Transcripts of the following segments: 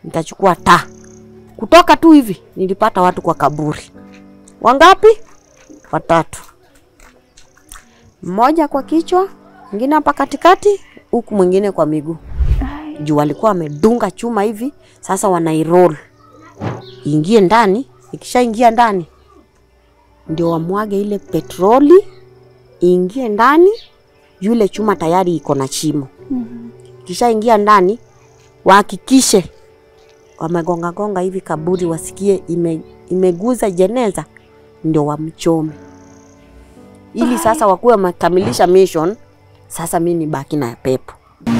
nikachukua taa. Kutoka tu hivi nilipata watu kwa kaburi. Wangapi? Watatu, mmoja kwa kichwa, mwingine hapa katikati, huku mwingine kwa miguu. Juu walikuwa wamedunga chuma hivi, sasa wanairoll ingie ndani. Ikishaingia ndani, ndio wamwage ile petroli iingie ndani. Yule chuma tayari iko na chimo. Kishaingia ndani, wahakikishe wamegonga gonga hivi kaburi, wasikie ime, imeguza jeneza, ndio wamchome, ili sasa wakuwe wamekamilisha mission. Sasa mi ni baki na pepo.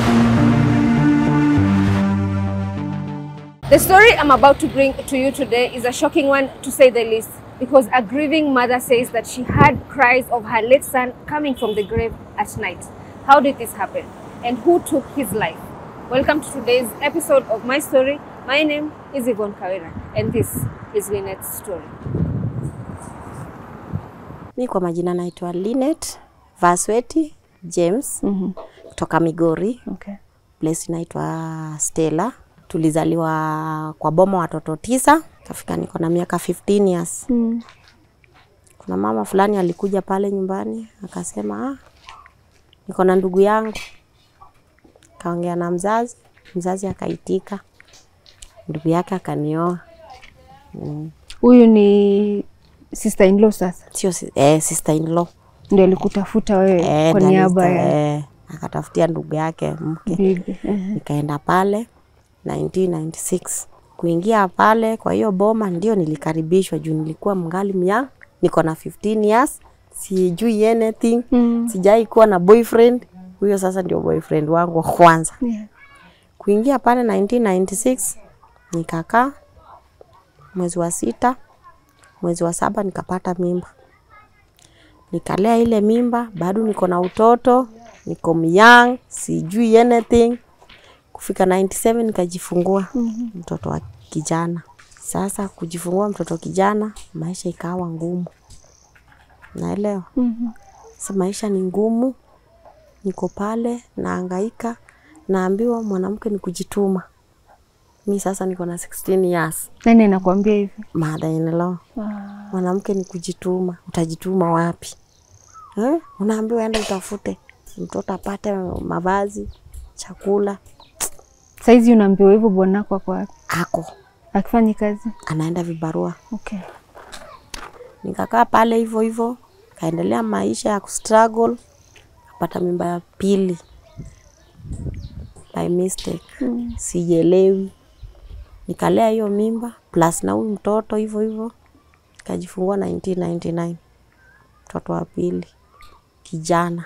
The story I'm about to bring to you today is a shocking one to say the least, because a grieving mother says that she heard cries of her late son coming from the grave at night. How did this happen? And who took his life? Welcome to today's episode of My Story. My name is Yvonne Kawira, and this is Lynette's story. Mi kwa majina naitwa Linet Vasweti James kutoka Migori, Okay. place inaitwa Stella. Tulizaliwa kwa boma watoto tisa, kafika niko na miaka 15 years. Kuna mama fulani alikuja pale nyumbani akasema, ah, niko na ndugu yangu. Kaongea na mzazi, mzazi akaitika, ndugu yake akanioa. Huyu ni sister in law sasa, Sio si- eh, sister in law ndio alikutafuta wewe eh, kwa ndio niaba alista- ya eh, akatafutia ndugu yake mke bibi. Eh. nikaenda pale 1996 kuingia pale kwa hiyo boma, ndio nilikaribishwa juu nilikuwa mngali mya niko na 15 years, sijui anything Mm. sijai kuwa na boyfriend. Huyo sasa ndio boyfriend wangu wa kwanza. Yeah. Kuingia pale 1996 nikakaa mwezi wa sita, mwezi wa saba nikapata mimba, nikalea ile mimba, bado niko na utoto, niko myang, sijui anything. Kufika 97 nikajifungua mtoto wa kijana. Sasa kujifungua mtoto kijana, maisha ikawa ngumu, naelewa Mhm. sasa maisha ni ngumu, niko pale naangaika, naambiwa mwanamke ni kujituma. Mi sasa niko na 16 years, Nani anakuambia hivi? mother in law. Ah. Mwanamke ni kujituma, utajituma wapi eh? Unaambiwa enda utafute mtoto apate mavazi, chakula, Saizi unaambiwa hivyo, bwanako ako wapi? ako Akifanyi kazi? anaenda vibarua. Okay. Nikakaa pale hivyo hivyo, kaendelea maisha ya kustruggle, kapata mimba ya pili by mistake, sijielewi. Nikalea hiyo mimba plus na huyu mtoto hivyo hivyo, nikajifungua 1999 mtoto wa pili kijana.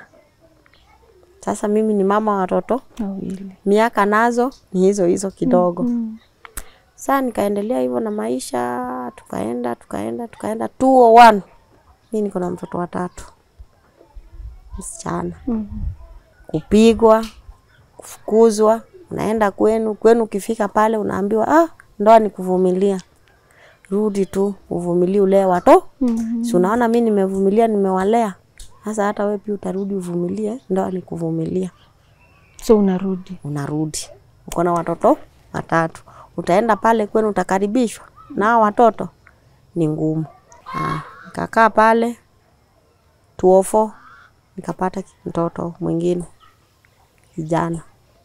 Sasa mimi ni mama wa watoto, Wawili. miaka nazo ni hizo hizo kidogo. Mm. Saa nikaendelea hivyo na maisha, tukaenda tukaenda tukaenda 201 mi niko na mtoto watatu msichana, Mhm. kupigwa, kufukuzwa, unaenda kwenu kwenu, ukifika pale unaambiwa ah, ndoa ni kuvumilia, rudi tu uvumilie, ulee wato Mhm. si unaona mi nimevumilia, nimewalea sasa, hata wewe pia utarudi uvumilie, ndoa ni kuvumilia So unarudi. unarudi uko na watoto watatu, utaenda pale kwenu utakaribishwa na hao watoto, ni ngumu. Ah, nikakaa pale tuofo, nikapata mtoto mwingine kijana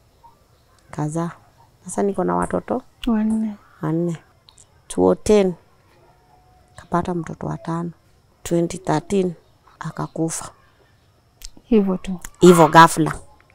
kazaa. Sasa niko na watoto Wanne. wanne. 2010 kapata mtoto wa tano, 2013 akakufa Hivyo tu. hivyo ghafla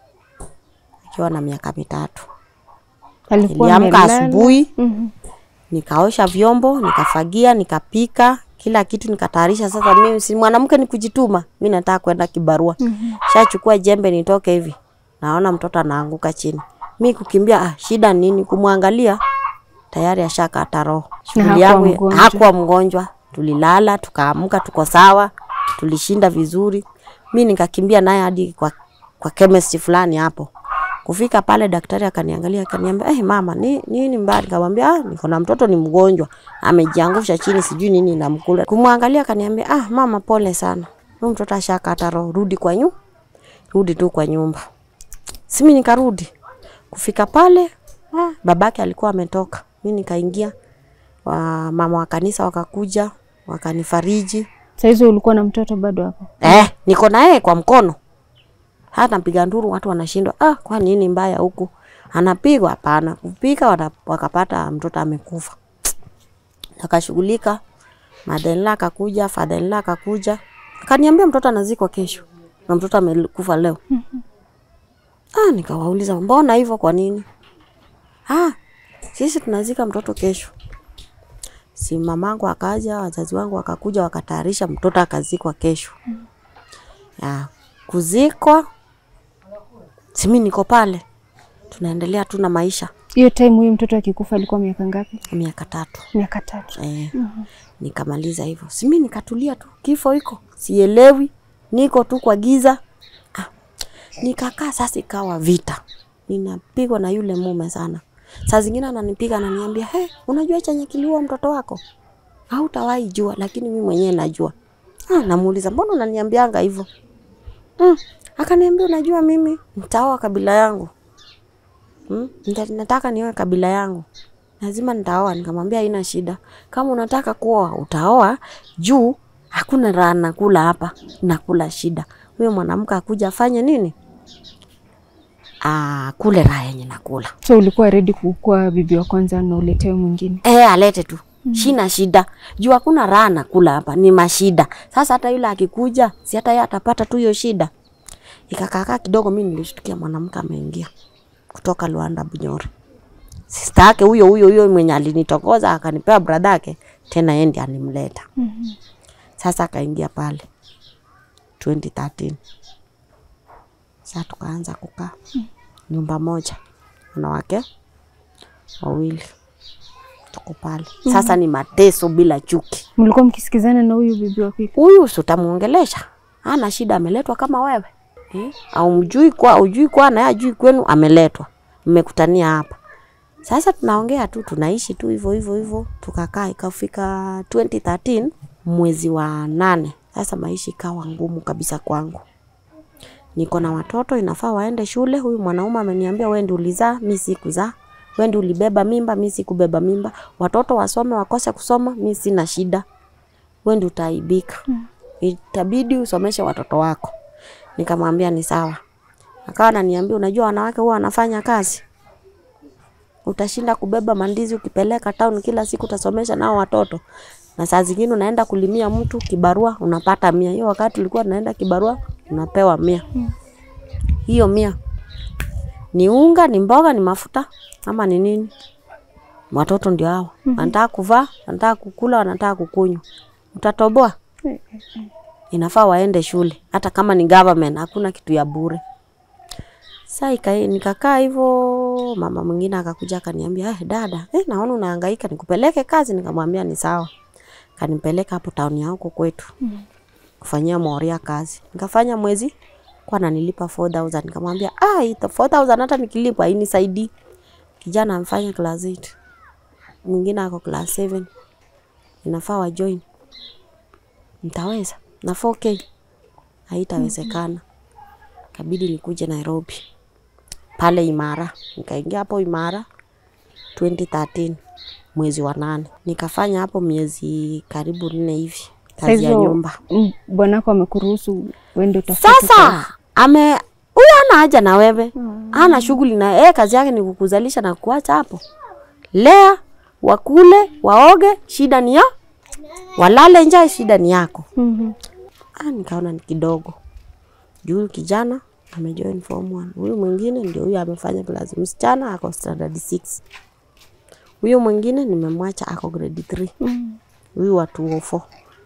akiwa na miaka mitatu. Alikuwa Niliamka amelala. asubuhi Mhm. nikaosha vyombo, nikafagia, nikapika kila kitu, nikatayarisha. Sasa mimi si mwanamke, ni kujituma. Mi nataka kwenda kibarua, shachukua jembe nitoke hivi, naona mtoto anaanguka chini, mi kukimbia. Ah, shida nini? Kumwangalia tayari ashakata roho. Shughuli hakuwa yangu mgonjwa. hakuwa mgonjwa, tulilala tukaamka, tuko sawa, tulishinda vizuri. Mi nikakimbia naye hadi kwa, kwa chemist fulani hapo Kufika pale daktari akaniangalia akaniambia, eh, mama ni nini mbaya? Nikamwambia ah, niko na mtoto ni mgonjwa, amejiangusha chini, sijui nini namkula. Kumwangalia akaniambia, ah, mama pole sana, huyu mtoto ashakata roho, rudi kwa nyu, rudi tu kwa nyumba. Simi nikarudi. Kufika pale Ah, babake alikuwa ametoka, mi nikaingia, wa mama wa kanisa wakakuja wakanifariji. Saa hizo ulikuwa na mtoto bado hapo? Eh, niko na yeye kwa mkono, hata mpiga nduru, watu wanashindwa, ah, kwa nini mbaya huku? Anapigwa? Hapana, kupika wana- wakapata mtoto amekufa. Akashughulika, mother-in-law akakuja, father-in-law akakuja, akaniambia mtoto anazikwa kesho na mtoto amekufa leo. Ah, nikawauliza mbona hivyo, kwa nini? Ah, sisi tunazika mtoto kesho. Si mamangu akaja, wazazi wangu wakakuja, wakatayarisha mtoto akazikwa kesho. Ya, kuzikwa, si mimi niko pale, tunaendelea tu na maisha. Hiyo time huyu mtoto akikufa alikuwa miaka ngapi? Miaka tatu Miaka tatu. eh, nikamaliza hivyo, si mimi nikatulia tu, kifo iko sielewi, niko tu kwa giza. Ah, nikakaa sasa, ikawa vita, ninapigwa na yule mume sana. Saa zingine ananipiga ananiambia, he, unajua chenye kiliua mtoto wako? Hautawahi jua, lakini mimi mwenyewe najua. Ah, namuuliza mbona unaniambianga hivyo? Mm. Akaniambia unajua mimi nitaoa kabila yangu. Mm. Nita- Nataka nioe kabila yangu. Lazima nitaoa. Nikamwambia haina shida. Kama unataka kuoa utaoa juu hakuna raha nakula hapa. Nakula shida. Huyo mwanamke akuja afanye nini? Ah, kule raha yenye nakula. So ulikuwa ready kukuwa bibi wa kwanza na uletewe mwingine? Eh, alete tu. Shina shida. Juu hakuna raha nakula hapa, ni mashida. Sasa hata yule akikuja, si hata yeye atapata tu hiyo shida. Ikakaakaa kidogo, mimi nilishtukia mwanamke ameingia kutoka Luanda Bunyore. Sister yake huyo huyo huyo mwenye alinitokoza akanipea brother yake, tena yeye ndiye animleta. Sasa akaingia pale 2013. Sasa tukaanza kukaa nyumba moja, wanawake wawili tuko pale. Sasa ni mateso bila chuki. Mlikuwa mkisikizana na huyu bibi wa pili? Huyu si utamuongelesha, hana shida, ameletwa kama wewe eh? au mjui kwa ujui kwa na yeye ajui kwenu, ameletwa, mmekutania hapa. Sasa tunaongea tu, tunaishi tu hivyo hivyo hivyo, tukakaa ikafika 2013 mwezi wa nane. Sasa maisha ikawa ngumu kabisa kwangu. Niko na watoto inafaa waende shule. Huyu mwanaume ameniambia wewe ndio ulizaa, mimi sikuzaa. Wewe ndio ulibeba mimba, mimi sikubeba mimba. Watoto wasome wakose kusoma, mimi sina shida. Wewe ndio utaibika. Itabidi usomeshe watoto wako. Nikamwambia ni sawa. Akawa ananiambia unajua wanawake huwa wanafanya kazi. Utashinda kubeba mandizi ukipeleka town kila siku utasomesha nao watoto. Na saa zingine unaenda kulimia mtu kibarua unapata mia. Hiyo wakati ulikuwa unaenda kibarua unapewa mia. Hiyo mia ni unga, ni mboga, ni mafuta ama ni nini? Watoto ndio hao. Wanataka kuvaa, wanataka kukula, wanataka kukunywa. Utatoboa? Inafaa waende shule. Hata kama ni government, hakuna kitu ya bure. Sasa ika- nikakaa hivyo, mama mwingine akakuja akaniambia, eh, dada, eh, naona unahangaika, nikupeleke kazi. Nikamwambia ni sawa. Kanipeleka hapo town ya huko kwetu kufanyia Moria kazi. Nikafanya mwezi kwa ananilipa 4000 nikamwambia, ah, hii 4000 hata nikilipa hainisaidii. Kijana amfanya class 8. Mwingine ako class 7. Inafaa wa join. Nitaweza na 4k haitawezekana. Kabidi nikuje Nairobi pale Imara, nikaingia hapo Imara 2013 mwezi wa nane, nikafanya hapo miezi karibu nne hivi kazi ya Hizo, nyumba. mm, Bwanako amekuruhusu uende utafute Sasa ame huyu ana haja na wewe, ana shughuli na yeye, kazi yake ni kukuzalisha na kuacha hapo. Lea, wakule, waoge, shida ni ya walale njaa, shida ni yako. Mhm. Ah, nikaona ni kidogo juu huyu kijana amejoin form 1 huyu mwingine ndio huyu amefanya class, msichana ako standard 6 huyu mwingine nimemwacha ako grade 3 Mhm. huyu wa 204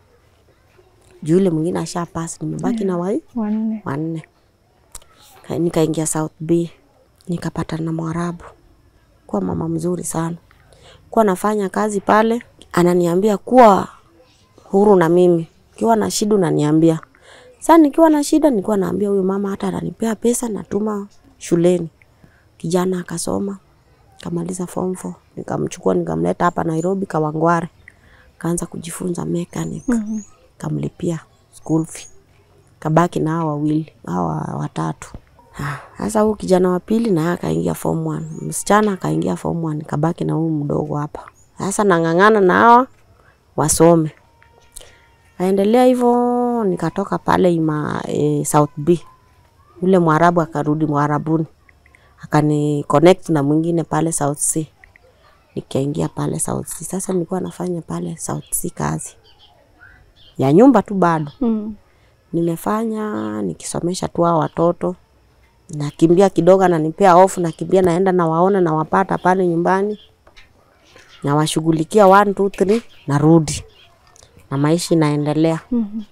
juu yule mwingine asha pass, nimebaki na wai Wanne. wanne. Ka- Nikaingia South B nikapatana na Mwarabu, kuwa mama mzuri sana, kuwa nafanya kazi pale, ananiambia kuwa huru na mimi, kiwa na shida unaniambia. Sasa nikiwa na shida nilikuwa naambia huyu mama, hata ananipea pesa natuma shuleni. Kijana akasoma kamaliza form 4 nikamchukua nikamleta hapa Nairobi Kawangware, kaanza kujifunza mechanic Mhm. kamlipia school fee kabaki na hao wawili hawa watatu. Ah, Sasa huu kijana wa pili naye akaingia form 1. Msichana akaingia form 1, kabaki na huyu mdogo hapa. Sasa nang'ang'ana na hawa wasome. Aendelea hivyo nikatoka pale ima e, South B. Yule Mwarabu akarudi Mwarabuni. Akani connect na mwingine pale South C. Nikaingia pale South C. Sasa nilikuwa nafanya pale South C kazi ya nyumba tu bado Mm. nimefanya nikisomesha tu hao watoto, nakimbia kidogo, ananipea ofu, nakimbia naenda nawaona, nawapata pale nyumbani, nawashughulikia one two three, narudi na maisha inaendelea. Mhm.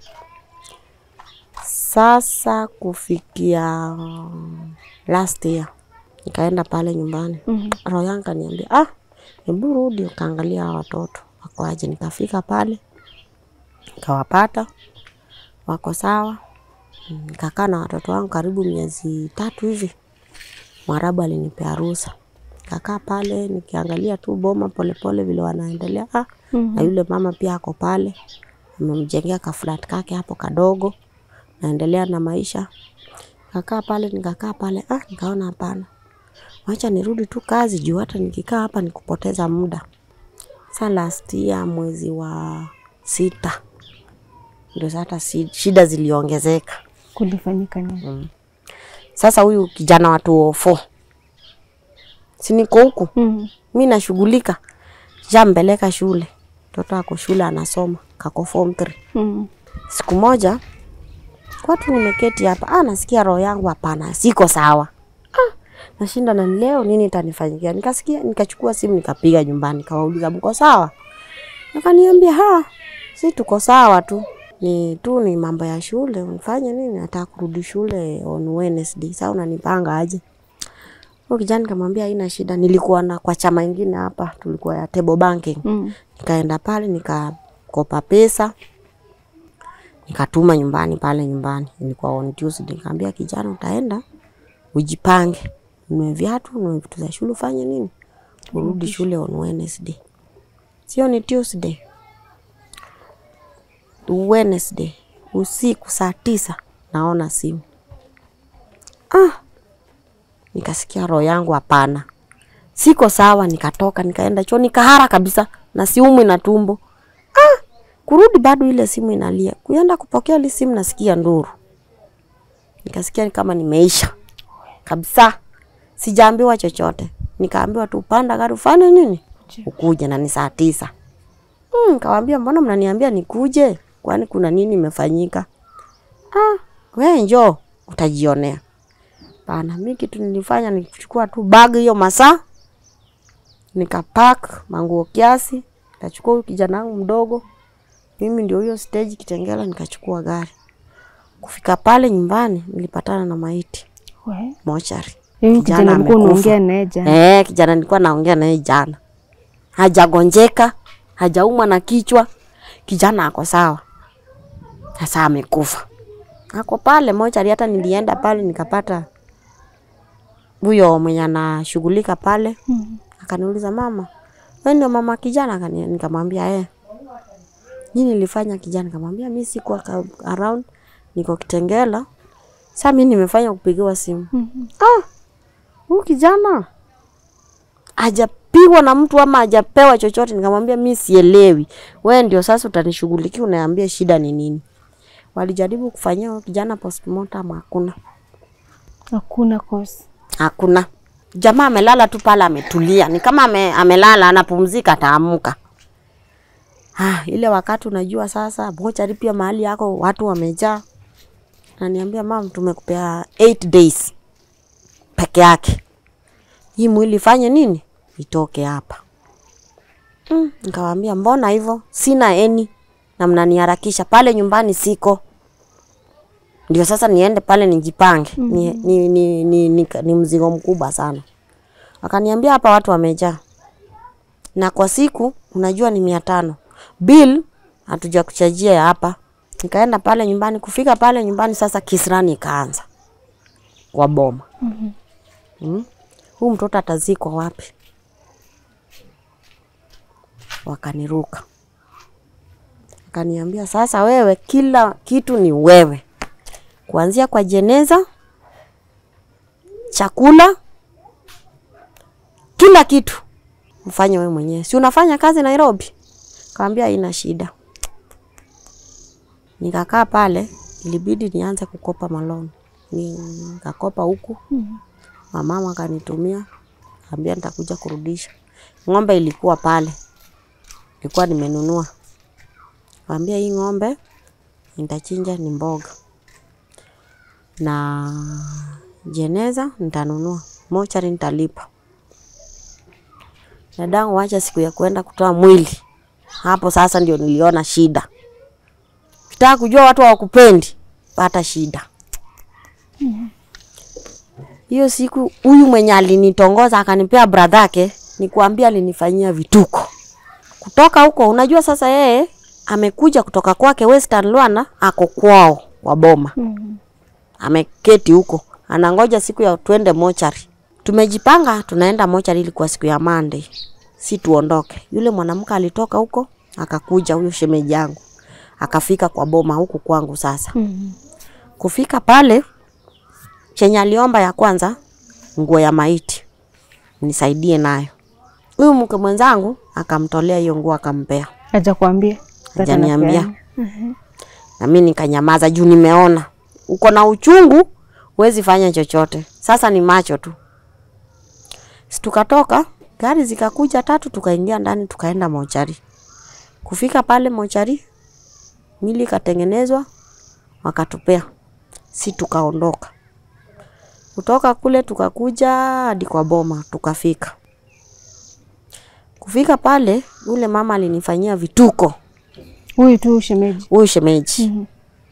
Sasa kufikia last year nikaenda pale nyumbani, Mhm. roho yangu kaniambia ah, hebu rudi ukaangalia hawa watoto wako aje. Nikafika pale nikawapata wako sawa. Mm, Nikakaa na watoto wangu karibu miezi tatu hivi. Mwarabu alinipea ruhusa, nikakaa pale nikiangalia tu boma polepole vile wanaendelea. Ah, na yule mama pia ako pale, amemjengea ka flat kake hapo kadogo, naendelea na maisha. Nikakaa pale nikakaa pale, ah, nikaona hapana, wacha nirudi tu kazi juu hata nikikaa hapa ni kupoteza muda. Sa last year mwezi wa sita ndio sasa si- shida ziliongezeka. Kulifanyika nini? Sasa huyu kijana wa 204 si niko huku Mhm. mi nashughulika, shampeleka shule, mtoto ako shule anasoma, kako form 3. Mhm. Siku moja watu nimeketi hapa, ah, nasikia roho yangu hapana, siko sawa. Ah, nashinda na leo nini itanifanyikia? Nikasikia, nikachukua simu nikapiga nyumbani, nikawauliza mko sawa? Wakaniambia ha, si tuko sawa tu, ni tu ni mambo ya shule. Unifanye nini? Nataka kurudi shule on Wednesday. Sasa unanipanga aje? Huyo kijana nikamwambia haina shida, nilikuwa na kwa chama ingine hapa, tulikuwa ya table banking Mhm. nikaenda pale nikakopa pesa nikatuma nyumbani pale nyumbani, ilikuwa on Tuesday. Nikamwambia kijana, utaenda ujipange, ununue viatu, ununue vitu za shule, ufanye nini, urudi shule on Wednesday. Sio ni Tuesday, Wednesday usiku saa tisa naona simu ah, nikasikia roho yangu hapana, siko sawa. Nikatoka nikaenda choo, nikahara kabisa na siumwi na tumbo ah, kurudi bado ile simu inalia. Kuenda kupokea ile simu nasikia nduru, nikasikia ni kama nimeisha kabisa, sijaambiwa chochote. Nikaambiwa tu panda gari ufanye nini, ukuje na ni saa tisa. Mm, nikawambia mbona mnaniambia nikuje, kwani kuna nini imefanyika? Ah, we njoo utajionea. Bana, mi kitu nilifanya ni kuchukua tu bag hiyo masaa nikapack manguo kiasi, nikachukua huyu kijana wangu mdogo, mimi ndio huyo stage Kitengela, nikachukua gari. Kufika pale nyumbani nilipatana na maiti We. mochari. Yaani Kijana kijana ulikuwa amekufa. unaongea naye jana. Eh, kijana nilikuwa naongea naye jana, hajagonjeka, hajaumwa na kichwa, kijana ako sawa, sasa amekufa, ako pale mochari. Hata nilienda pale nikapata huyo mwenye anashughulika pale Mhm. akaniuliza mama, wewe ndio mama kijana? Akani- Nikamwambia eh. Nini nilifanya kijana? Nikamwambia mimi sikuwa ka- around, niko Kitengela. Sasa mimi nimefanya kupigiwa simu. Mhm. Ah, huyu kijana hajapigwa na mtu ama hajapewa chochote. Nikamwambia mimi sielewi, wewe ndio sasa utanishughulikia, uniambie shida ni nini. Walijaribu kufanyia huyo kijana postmortem, hakuna Hakuna cause. hakuna. Jamaa amelala tu pale, ametulia, ni kama ame, amelala anapumzika, ataamuka. Ah, ile wakati unajua sasa mochari pia mahali yako watu wamejaa, naniambia mam, tumekupea 8 days peke yake, hii mwili ifanye nini, itoke hapa. Mm, nikawambia mbona hivyo, sina eni na mnaniharakisha pale nyumbani, siko ndio sasa niende pale nijipange. Ni, ni, ni, ni, ni, ni mzigo mkubwa sana. Akaniambia hapa watu wamejaa, na kwa siku unajua ni mia tano bill hatuja kuchajia ya hapa. Nikaenda pale nyumbani, kufika pale nyumbani sasa kisirani ikaanza kwa boma. mm. Huu mtoto atazikwa wapi? Wakaniruka, akaniambia sasa, wewe kila kitu ni wewe kuanzia kwa jeneza chakula, kila kitu mfanye wewe mwenyewe. Si unafanya kazi Nairobi? Kaambia haina shida. Nikakaa pale, ilibidi nianze kukopa maloni. Nikakopa huku, mamama akanitumia, kaambia nitakuja kurudisha. Ng'ombe ilikuwa pale, nilikuwa nimenunua. Kaambia hii ng'ombe nitachinja ni mboga na jeneza nitanunua, mochari nitalipa. Dadangu wacha siku ya kwenda kutoa mwili, hapo sasa ndio niliona shida. Kitaka kujua watu hawakupendi, pata shida. Hiyo siku huyu mwenye alinitongoza akanipea brother yake, nikuambia alinifanyia vituko. Kutoka huko, unajua sasa yeye amekuja kutoka kwake Western Lwana, ako kwao kwa boma ameketi huko anangoja siku ya twende mochari. Tumejipanga tunaenda mochari, ilikuwa siku ya Monday, si tuondoke. Yule mwanamke alitoka huko akakuja, huyo shemeji yangu akafika kwa boma huku kwangu. Sasa kufika pale, chenye aliomba ya kwanza nguo ya maiti nisaidie nayo. Huyu mke mwenzangu akamtolea hiyo nguo akampea, Aja kuambia hajaniambia na mimi nikanyamaza juu nimeona uko na uchungu, huwezi fanya chochote. Sasa ni macho tu. Si tukatoka, gari zikakuja tatu, tukaingia ndani, tukaenda mochari. Kufika pale mochari, mwili ikatengenezwa, wakatupea, si tukaondoka. Kutoka kule tukakuja hadi kwa boma, tukafika. Kufika pale, yule mama alinifanyia vituko, huyu tu shemeji. huyu shemeji. Mhm.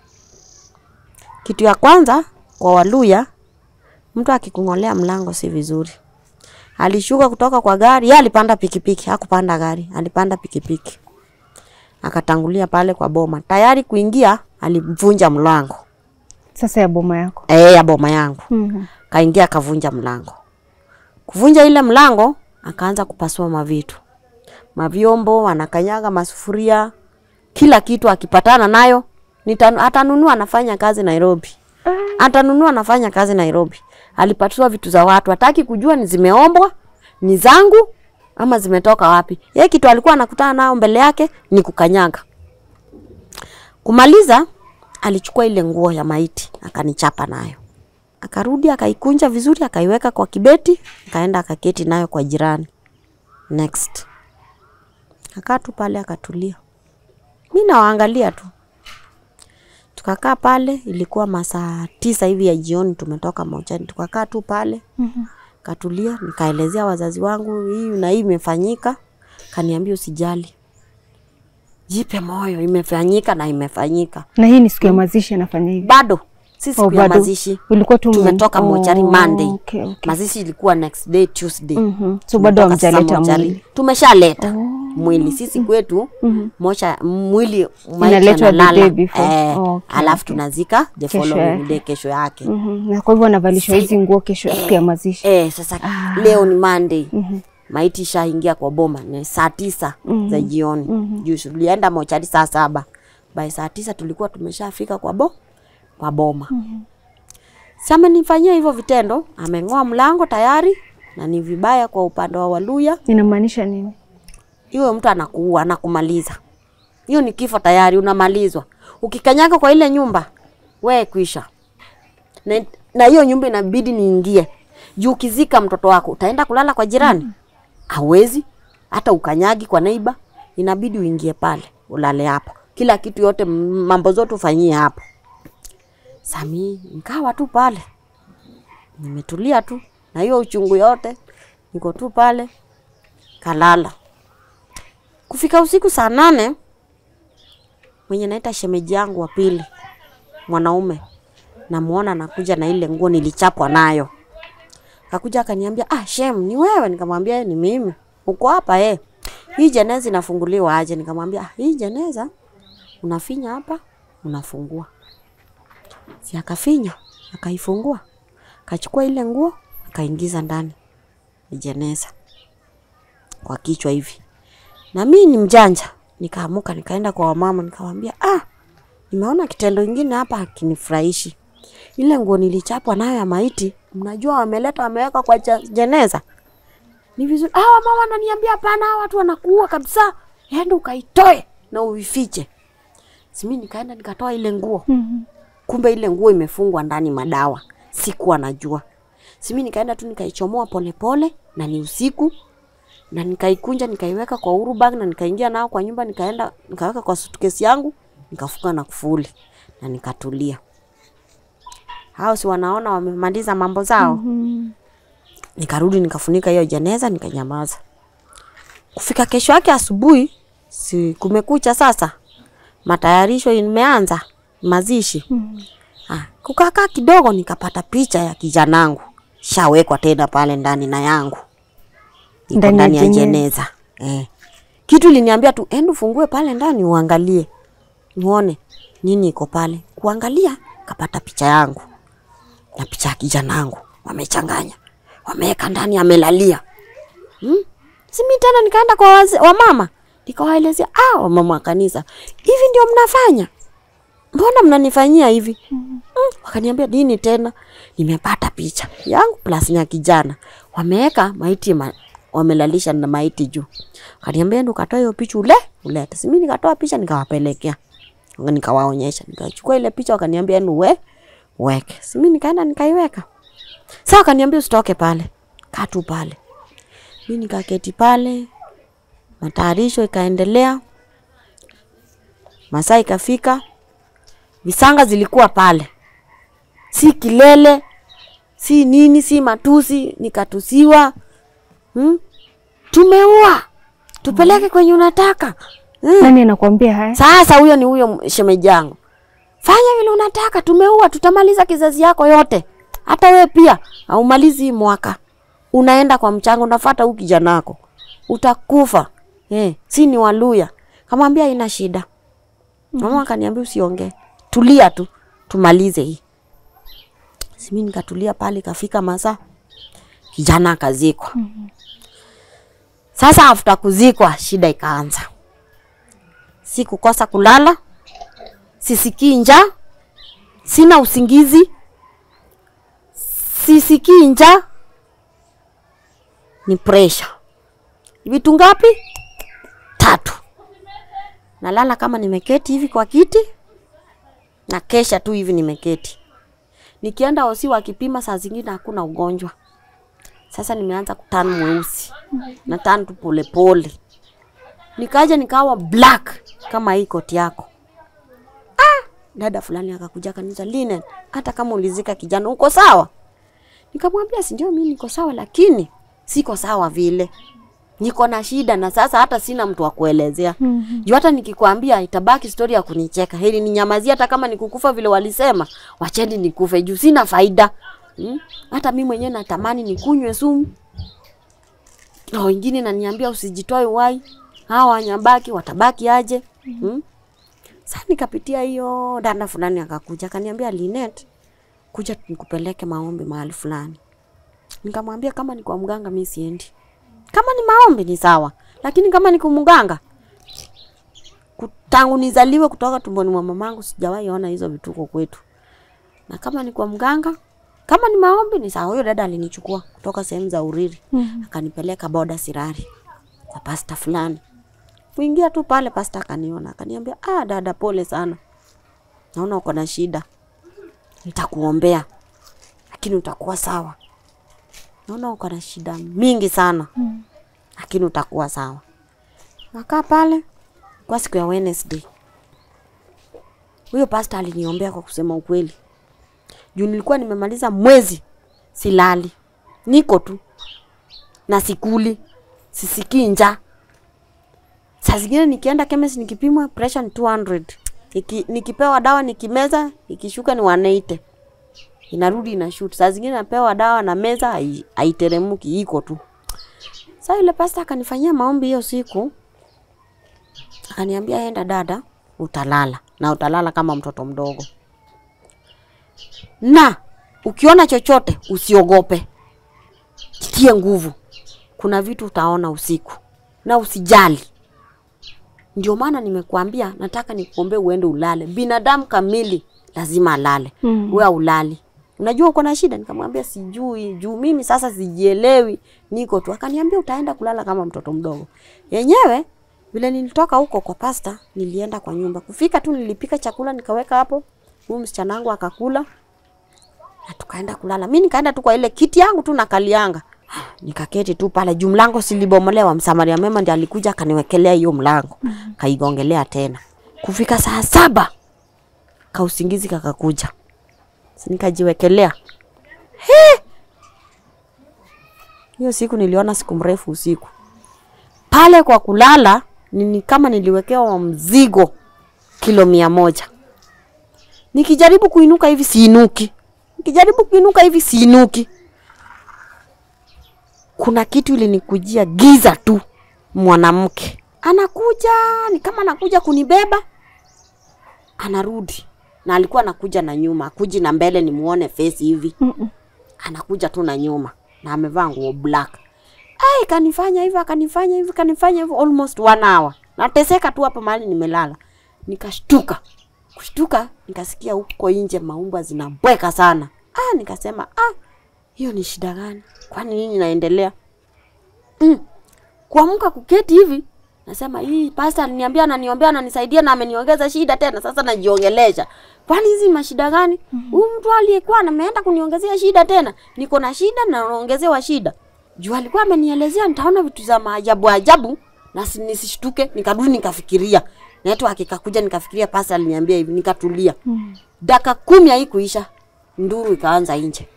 Kitu ya kwanza kwa Waluya, mtu akikung'olea mlango si vizuri. Alishuka kutoka kwa gari, yeye alipanda pikipiki, hakupanda gari, alipanda pikipiki. Akatangulia pale kwa boma. Tayari kuingia, alivunja mlango. Sasa ya boma yako. Eh, ya boma yangu. Mhm. Kaingia akavunja mlango. Kuvunja ile mlango, akaanza kupasua mavitu. Mavyombo, anakanyaga masufuria, kila kitu akipatana nayo, nita- atanunua anafanya kazi Nairobi. Atanunua anafanya kazi Nairobi. Alipatua vitu za watu, hataki kujua ni zimeombwa, ni zangu ama zimetoka wapi. Yeye kitu alikuwa anakutana nao mbele yake ni kukanyaga. Kumaliza, alichukua ile nguo ya maiti akanichapa nayo akarudi akaikunja vizuri akaiweka kwa kibeti akaenda akaketi nayo kwa jirani next akaa tu pale akatulia mi nawaangalia tu tukakaa pale ilikuwa masaa tisa hivi ya jioni tumetoka mochani tukakaa tu pale katulia nikaelezea wazazi wangu hii na hii imefanyika kaniambia usijali jipe moyo imefanyika na imefanyika Na hii ni siku ya mazishi anafanya hivi. bado si siku Oh, ya bado. mazishi Ulikuwa tu tumetoka mochari Monday. Okay, okay. Mazishi ilikuwa next day Tuesday. Mhm. So bado Tumetoka sasa hamjaleta mochari. mwili. Tumeshaleta mwili sisi kwetu mocha mwili maiti Inaletwa the analala. day before. Eh, Okay, alafu okay. tunazika the Kesho following yake. day kesho yake. Mhm. Na kwa hivyo anavalishwa hizi nguo kesho siku ya mazishi. Eh, sasa leo ni Monday. Maiti ishaingia kwa boma ni saa tisa za jioni. Juu tulienda mochari saa saba. By saa tisa tulikuwa tumeshafika kwa bo kwa boma. Sasa amenifanyia hivyo vitendo, ameng'oa mlango tayari na ni vibaya kwa upande wa Waluya. Inamaanisha nini? Hiyo mtu anakuua, anakumaliza. Hiyo ni kifo tayari, unamalizwa. Ukikanyaga kwa ile nyumba, we kwisha. Na, na hiyo nyumba inabidi niingie. Juu ukizika mtoto wako, utaenda kulala kwa jirani? Hawezi. Hata ukanyagi kwa neiba, inabidi uingie pale, ulale hapo. Kila kitu yote, m- mambo zote ufanyie hapo. Sami, nikawa tu pale. Nimetulia tu. Na hiyo uchungu yote, niko tu pale. Kalala. Kufika usiku saa nane, mwenye naita shemeji yangu wa pili, mwanaume, namuona anakuja na ile nguo nilichapwa nayo. Kakuja akaniambia, ah, shem, ni wewe? Nikamwambia ni mimi. Uko hapa eh? Hii jeneza inafunguliwa aje? Nikamwambia, ah, hii jeneza unafinya hapa, unafungua. Si akafinya, akaifungua, akachukua ile nguo, akaingiza ndani ya jeneza kwa kichwa hivi na mi ni mjanja, nikaamuka nikaenda kwa wamama nikamwambia, ah, nimeona kitendo ingine hapa hakinifurahishi. Ile nguo nilichapwa nayo ya maiti, mnajua wameleta wameweka kwa ja- jeneza. Ni vizuri. Hawa mama wananiambia hapana, hawa watu wanakuua kabisa. Enda ukaitoe na uifiche. Simi nikaenda nikatoa ile nguo. Mhm. Kumbe ile nguo imefungwa ndani madawa. Sikuwa najua. Simi nikaenda tu nikaichomoa polepole na ni usiku na nikaikunja nikaiweka kwa uru bag na nikaingia nao kwa nyumba nikaenda nikaweka kwa suitcase yangu nikafunga na kufuli na nikatulia. Hao si wanaona wamemaliza mambo zao. Mhm. Nikarudi nikafunika hiyo jeneza nikanyamaza. Kufika kesho yake asubuhi, si kumekucha sasa, matayarisho imeanza mazishi. Mhm. Ah, kukakaa kidogo nikapata picha ya kijanangu shawekwa tena pale ndani na yangu iko Ndani ya ndani ya jeneza. jeneza eh. Kitu liniambia tu enda ufungue pale ndani uangalie uone nini iko pale. Kuangalia kapata picha yangu na picha ya kijanangu wamechanganya, wameweka ndani, amelalia hmm? Simi tena nikaenda kwa waze, wamama nikawaelezea, ah, wamama wa kanisa, hivi ndio mnafanya mbona mnanifanyia hivi? Mm, wakaniambia nini tena? Nimepata picha yangu plus ya kijana wameweka maiti ma, wamelalisha na maiti juu. Wakaniambia ndo katoa hiyo picha ule ulete. Simi nikatoa picha nikawapelekea, nikawaonyesha, nikachukua ile picha, wakaniambia enu we weke. Simi nikaenda nikaiweka. Sasa wakaniambia usitoke pale, kaa tu pale. Mi nikaketi pale, matayarisho ikaendelea, masaa ikafika, visanga zilikuwa pale, si kilele, si nini, si matusi, nikatusiwa hmm? Tumeua, tupeleke kwenye unataka hmm? Nani anakuambia haya? Sasa huyo ni huyo shemeji yangu, fanya vile unataka, tumeua, tutamaliza kizazi yako yote, hata we pia haumalizi hii mwaka, unaenda kwa mchanga, unafuata huyu kijana wako, utakufa eh, si ni Waluya. Kamwambia ina shida. Mama akaniambia usiongee, tulia tu, tumalize hii. Simi nikatulia pale, ikafika masaa kijana akazikwa. Sasa afuta kuzikwa, shida ikaanza si kukosa kulala, sisikii njaa, sina usingizi, sisikii njaa, ni pressure. Vitu ngapi? Tatu. Nalala kama nimeketi hivi kwa kiti, na kesha tu hivi nimeketi. Nikienda hosi wakipima, saa zingine hakuna ugonjwa. Sasa nimeanza kutana mweusi, na tana tu polepole nikaja nikawa black kama hii koti yako. Ah, dada fulani akakuja akaniuliza, Linen, hata kama ulizika kijana uko sawa? Nikamwambia si ndio, mimi niko sawa, lakini siko sawa vile, niko na shida na sasa hata sina mtu wa kuelezea Mhm. juu hata nikikwambia itabaki stori ya kunicheka. Heri ninyamazie, hata kama nikukufa vile walisema, wacheni nikufe juu sina faida hmm? Hata mi mwenyewe natamani nikunywe sumu na wengine naniambia usijitoe uhai, hawa wanyabaki watabaki aje? hmm? Sasa nikapitia hiyo, dada fulani akakuja akaniambia, Linet, kuja nikupeleke maombi mahali fulani. Nikamwambia kama ni kwa mganga mi siendi, kama ni maombi ni sawa, lakini kama ni kumganga ku- tangu nizaliwe kutoka tumboni mwa mamangu sijawahi ona hizo vituko kwetu. Na kama ni kwa mganga, kama ni maombi ni sawa. Huyo dada alinichukua kutoka sehemu za Uriri Mhm. akanipeleka boda Sirari kwa pasta fulani. Kuingia tu pale, pasta akaniona akaniambia, ah, dada, pole sana, naona uko na shida, nitakuombea lakini utakuwa sawa. Naona uko na shida mingi sana, lakini utakuwa sawa. Nakaa pale kwa siku ya Wednesday. Huyo pasta aliniombea kwa kusema ukweli, juu nilikuwa nimemaliza mwezi silali, niko tu na sikuli, sisikii njaa. Saa zingine nikienda chemist nikipimwa pressure ni 200. Niki, nikipewa dawa nikimeza ikishuka ni 180. Inarudi inashoot. Saa zingine napewa dawa na meza hai- haiteremuki iko tu. Sasa yule pasta akanifanyia maombi hiyo siku. Akaniambia enda dada, utalala na utalala kama mtoto mdogo. Na ukiona chochote usiogope. Jitie nguvu. Kuna vitu utaona usiku na usijali. Ndio maana nimekuambia nataka nikuombee uende ulale. Binadamu kamili lazima alale Mm. we aulali unajua uko na shida nikamwambia sijui juu mimi sasa sijielewi niko tu akaniambia utaenda kulala kama mtoto mdogo yenyewe vile nilitoka huko kwa pasta nilienda kwa nyumba kufika tu nilipika chakula nikaweka hapo huyu msichana wangu akakula na tukaenda kulala mi nikaenda tu kwa ile kiti yangu tu nakalianga nikaketi tu pale juu mlango silibomolewa msamaria mema ndi alikuja akaniwekelea hiyo mlango kaigongelea tena kufika saa saba kausingizi kakakuja Si nikajiwekelea He! hiyo siku niliona siku mrefu usiku pale kwa kulala nini kama niliwekewa mzigo kilo mia moja nikijaribu kuinuka hivi siinuki nikijaribu kuinuka hivi siinuki kuna kitu ilinikujia giza tu mwanamke anakuja ni kama anakuja kunibeba anarudi na alikuwa anakuja na nyuma akuji na mbele nimuone face hivi Mm-mm. anakuja tu na nyuma na amevaa nguo black ai kanifanya hivyo akanifanya hivyo kanifanya hivyo almost one hour nateseka tu hapa mahali nimelala nikashtuka kushtuka nikasikia huko nje maumba zinabweka sana ah nikasema ah hiyo ni shida gani kwani nini naendelea mm. kuamka kuketi hivi nasema hii pasta aliniambia ananiombea ananisaidia na ameniongeza shida tena sasa najiongelesha kwani hizi mashida gani huyu mtu aliyekuwa ameenda kuniongezea shida tena niko na shida na naongezewa shida juu alikuwa amenielezea nitaona vitu za maajabu ajabu na si- nisishtuke nikarudi nikafikiria network ikakuja nikafikiria pasta aliniambia hivi nikatulia Mm. dakika kumi haikuisha nduru ikaanza nje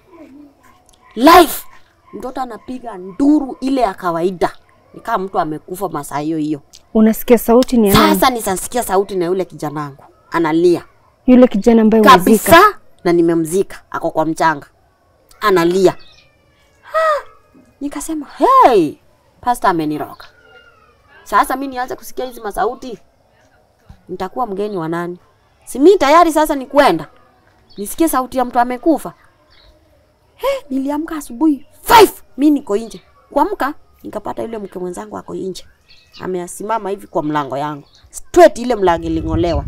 live mtoto anapiga nduru ile ya kawaida nikaa mtu amekufa masaa hiyo hiyo Unasikia sauti ni ya nani? sasa nisasikia sauti na yule kijanangu analia Yule kijana ambaye umezika. kabisa na nimemzika ako kwa mchanga analia Ah, nikasema hey, pasta ameniroga sasa mi nianze kusikia hizi masauti nitakuwa mgeni wa nani si mi tayari sasa ni kwenda nisikie sauti ya mtu amekufa hey, niliamka asubuhi 5 mi niko nje kuamka nikapata yule mke mwenzangu ako nje ameasimama hivi kwa mlango yangu straight ile mlango iling'olewa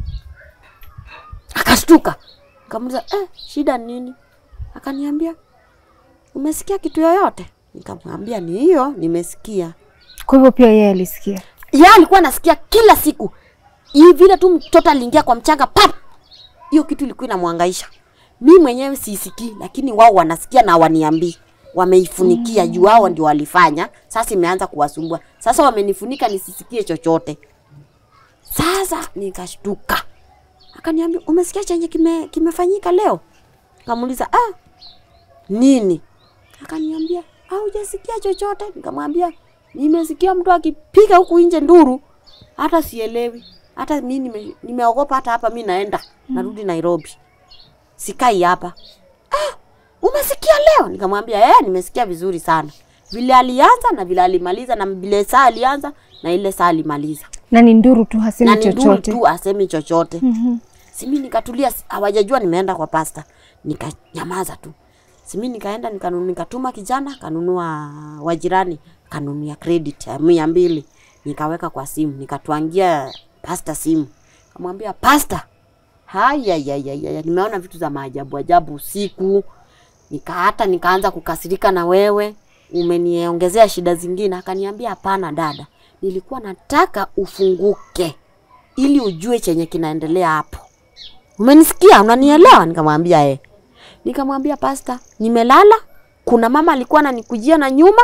akashtuka nikamuuliza eh, shida ni nini akaniambia umesikia kitu yoyote nikamwambia ni hiyo nimesikia Kwa hivyo pia yeye alisikia. yeye alikuwa anasikia kila siku hii vile tu mtoto aliingia kwa mchanga pap hiyo kitu ilikuwa inamwangaisha mi mwenyewe siisikii lakini wao wanasikia na waniambii wameifunikia juu wao ndio walifanya sasa imeanza kuwasumbua sasa wamenifunika nisisikie chochote sasa nikashtuka akaniambia umesikia chenye kime, kimefanyika leo kamuuliza ah, nini akaniambia haujasikia chochote nikamwambia nimesikia mtu akipiga huku nje nduru hata sielewi hata mi nime, nimeogopa hata hapa mi naenda narudi nairobi sikai hapa ah, umesikia leo nikamwambia eh, nimesikia vizuri sana vile alianza na vile alimaliza na vile saa alianza na ile saa alimaliza Na ni nduru tu hasemi na ni nduru chochote. tu asemi chochote Mhm. simi nikatulia si- hawajajua nimeenda kwa pasta nikanyamaza tu simi nikaenda nikanu, nikatuma kijana kanunua wajirani kanunia credit ya mia mbili nikaweka kwa simu nikatwangia pasta simu kamwambia pasta hayayayaya nimeona vitu za maajabu ajabu usiku nika hata nikaanza kukasirika na wewe umeniongezea shida zingine akaniambia hapana dada nilikuwa nataka ufunguke ili ujue chenye kinaendelea hapo umenisikia unanielewa nikamwambia eh nikamwambia pasta nimelala kuna mama alikuwa ananikujia na nyuma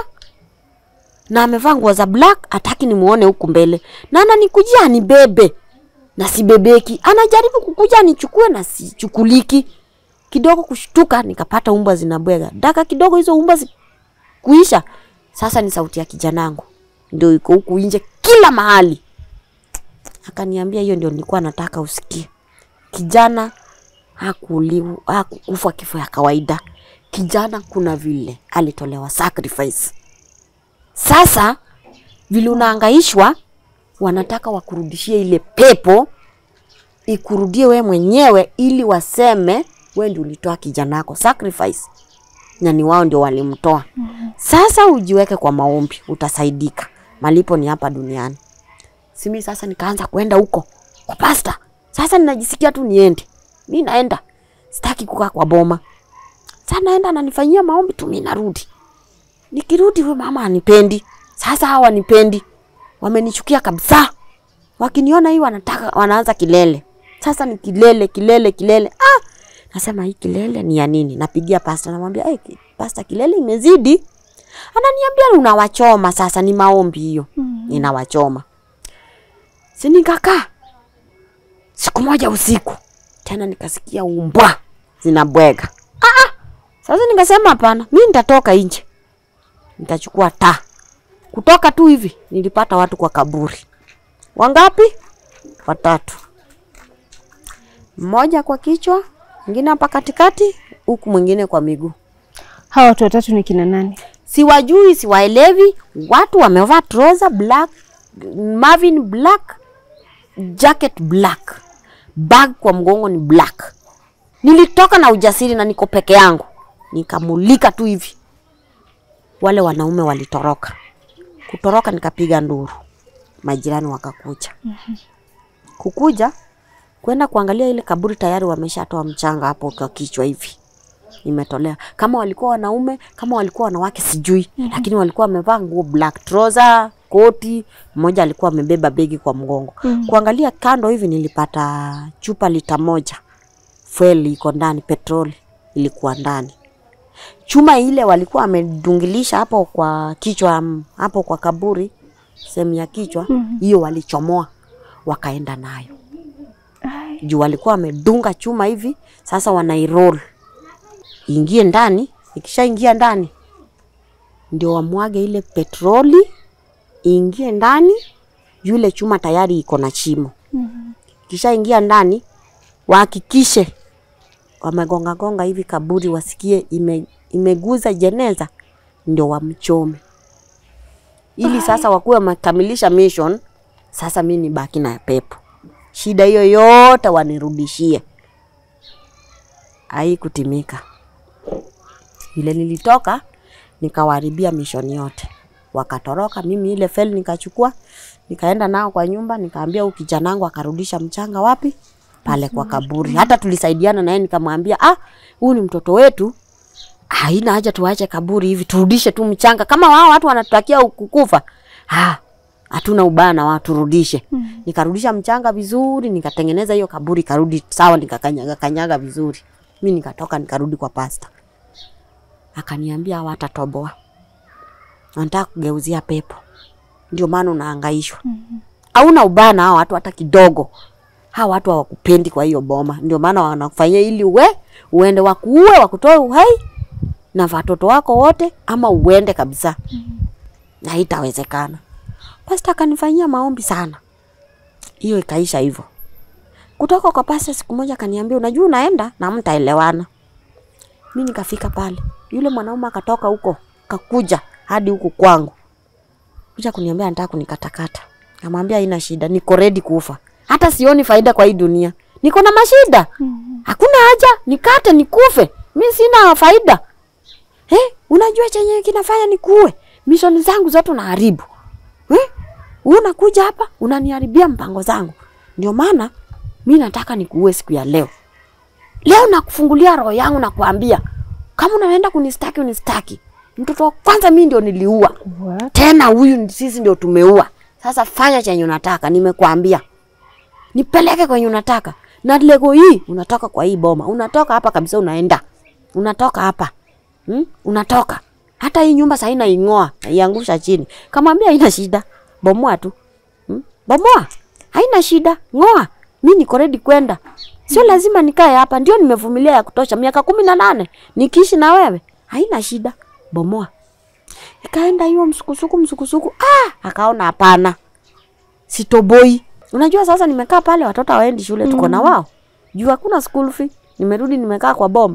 na amevaa nguo za black hataki nimuone huku mbele na ananikujia anibebe na sibebeki anajaribu kukuja anichukue na sichukuliki kidogo kushtuka nikapata umbwa zinabwega daka kidogo hizo umbwa zi... kuisha sasa ni sauti ya kijanangu ndio iko huku nje kila mahali akaniambia hiyo ndio nilikuwa nataka usikie kijana hakuuliwa hakukufa kifo ya kawaida kijana kuna vile alitolewa sacrifice sasa vile unaangaishwa wanataka wakurudishie ile pepo ikurudie we mwenyewe ili waseme we ndio ulitoa kijana wako sacrifice na ni wao ndio walimtoa sasa ujiweke kwa maombi utasaidika malipo ni hapa duniani simi sasa nikaanza kwenda huko kwa pasta sasa ninajisikia tu niende mi naenda sitaki kukaa kwa boma. Sasa naenda ananifanyia maombi tu, mimi narudi. Nikirudi huyo mama anipendi. Sasa hawa nipendi, wamenichukia kabisa. Wakiniona hii wanataka wanaanza kilele. Sasa ni kilele kilele kilele. Ah, nasema hii kilele ni ya nini? Napigia pasta, namwambia hey, pasta, kilele imezidi. Ananiambia unawachoma. Sasa ni maombi hiyo, ninawachoma. Si nikakaa siku moja usiku tena nikasikia umbwa zinabwega. Ah, ah. Sasa nikasema hapana, mi nitatoka nje, nitachukua taa. Kutoka tu hivi nilipata watu kwa kaburi. Wangapi? Watatu, mmoja kwa kichwa, mwingine hapa katikati, huku mwingine kwa miguu. Hawa watu watatu ni kina nani? Siwajui, siwaelewi. Watu wamevaa trouser black, Marvin black, jacket black, bag kwa mgongo ni black. Nilitoka na ujasiri na niko peke yangu, nikamulika tu hivi, wale wanaume walitoroka. Kutoroka nikapiga nduru, majirani wakakuja. Kukuja kwenda kuangalia ile kaburi, tayari wameshatoa mchanga hapo kwa kichwa hivi imetolea. Kama walikuwa wanaume, kama walikuwa wanawake sijui, lakini walikuwa wamevaa nguo black trouser, koti. Mmoja alikuwa amebeba begi kwa mgongo. Kuangalia kando hivi, nilipata chupa lita moja fuel iko ndani, petroli ilikuwa ndani. Chuma ile walikuwa wamedungilisha hapo kwa kichwa, mm, hapo kwa kaburi, sehemu ya kichwa hiyo walichomoa wakaenda nayo juu walikuwa wamedunga chuma hivi, sasa wanairoll ingie ndani. Ikishaingia ndani, ndio wamwage ile petroli iingie ndani, yule chuma tayari iko na chimo. Ikishaingia ndani, wahakikishe wamegonga gonga hivi kaburi, wasikie ime, imeguza jeneza, ndio wamchome, ili sasa wakuwe wamekamilisha mission. Sasa mi nibaki na pepo, shida hiyo yote wanirudishie. Haikutimika. Vile nilitoka nikawaharibia mishoni yote, wakatoroka. Mimi ile feli nikachukua nikaenda nao kwa nyumba, nikaambia huyu kijana wangu akarudisha mchanga wapi? Pale kwa kaburi. Hata tulisaidiana naye, nikamwambia ah, huyu ni mtoto wetu, haina haja tuache kaburi hivi, turudishe tu mchanga. Kama wao watu wanatutakia kukufa, ah, hatuna ubaya na wao, turudishe. Nikarudisha mchanga vizuri, nikatengeneza hiyo kaburi karudi sawa, nikakanyaga kanyaga vizuri. Mi nikatoka nikarudi kwa pasta akaniambia hawatatoboa, wanataka kugeuzia pepo, ndio maana unahangaishwa. Hauna ubaya na hao watu hata kidogo. Hawa watu hawakupendi kwa hiyo boma, ndio maana wanakufanyia ili uwe uende wakuue, wakutoe uhai na watoto wako wote, ama uende kabisa, na haitawezekana. Pasta akanifanyia maombi sana, hiyo ikaisha hivyo. Kutoka kwa pasta, siku moja akaniambia, unajua unaenda na mtaelewana. Mi nikafika pale, yule mwanaume akatoka huko kakuja hadi huku kwangu, kuja kuniambia anataka kunikatakata. Namwambia haina shida, niko ready kufa, hata sioni faida kwa hii dunia, niko na mashida, hakuna haja nikate nikufe, mi sina faida. Eh, unajua chenye kinafanya nikuue, mishoni zangu zote unaharibu. Eh, unakuja hapa unaniharibia mpango zangu, ndio maana mi nataka nikuue siku ya leo. Leo nakufungulia roho yangu na kuambia kama unaenda kunistaki unistaki. Mtoto wa kwanza mimi ndio niliua, What? tena huyu ni- sisi ndio tumeua. Sasa fanya chenye unataka, nimekuambia nipeleke kwenye unataka, na lego hii unatoka kwa hii boma, unatoka hapa kabisa, unaenda unatoka hapa hmm? Unatoka hata hii nyumba sasa inaing'oa naiangusha chini. Kamwambia haina shida, bomoa tu hmm? Bomoa, haina shida, ng'oa. Mi niko ready kwenda, sio lazima nikae hapa. Ndio nimevumilia ya kutosha, miaka kumi na nane nikiishi na wewe, haina shida, bomoa. Ikaenda hiyo msukusuku msukusuku, ah, akaona hapana, sitoboi. Unajua sasa nimekaa pale, watoto hawaendi shule, tuko na wao juu hakuna school fee. Nimerudi nimekaa kwa boma.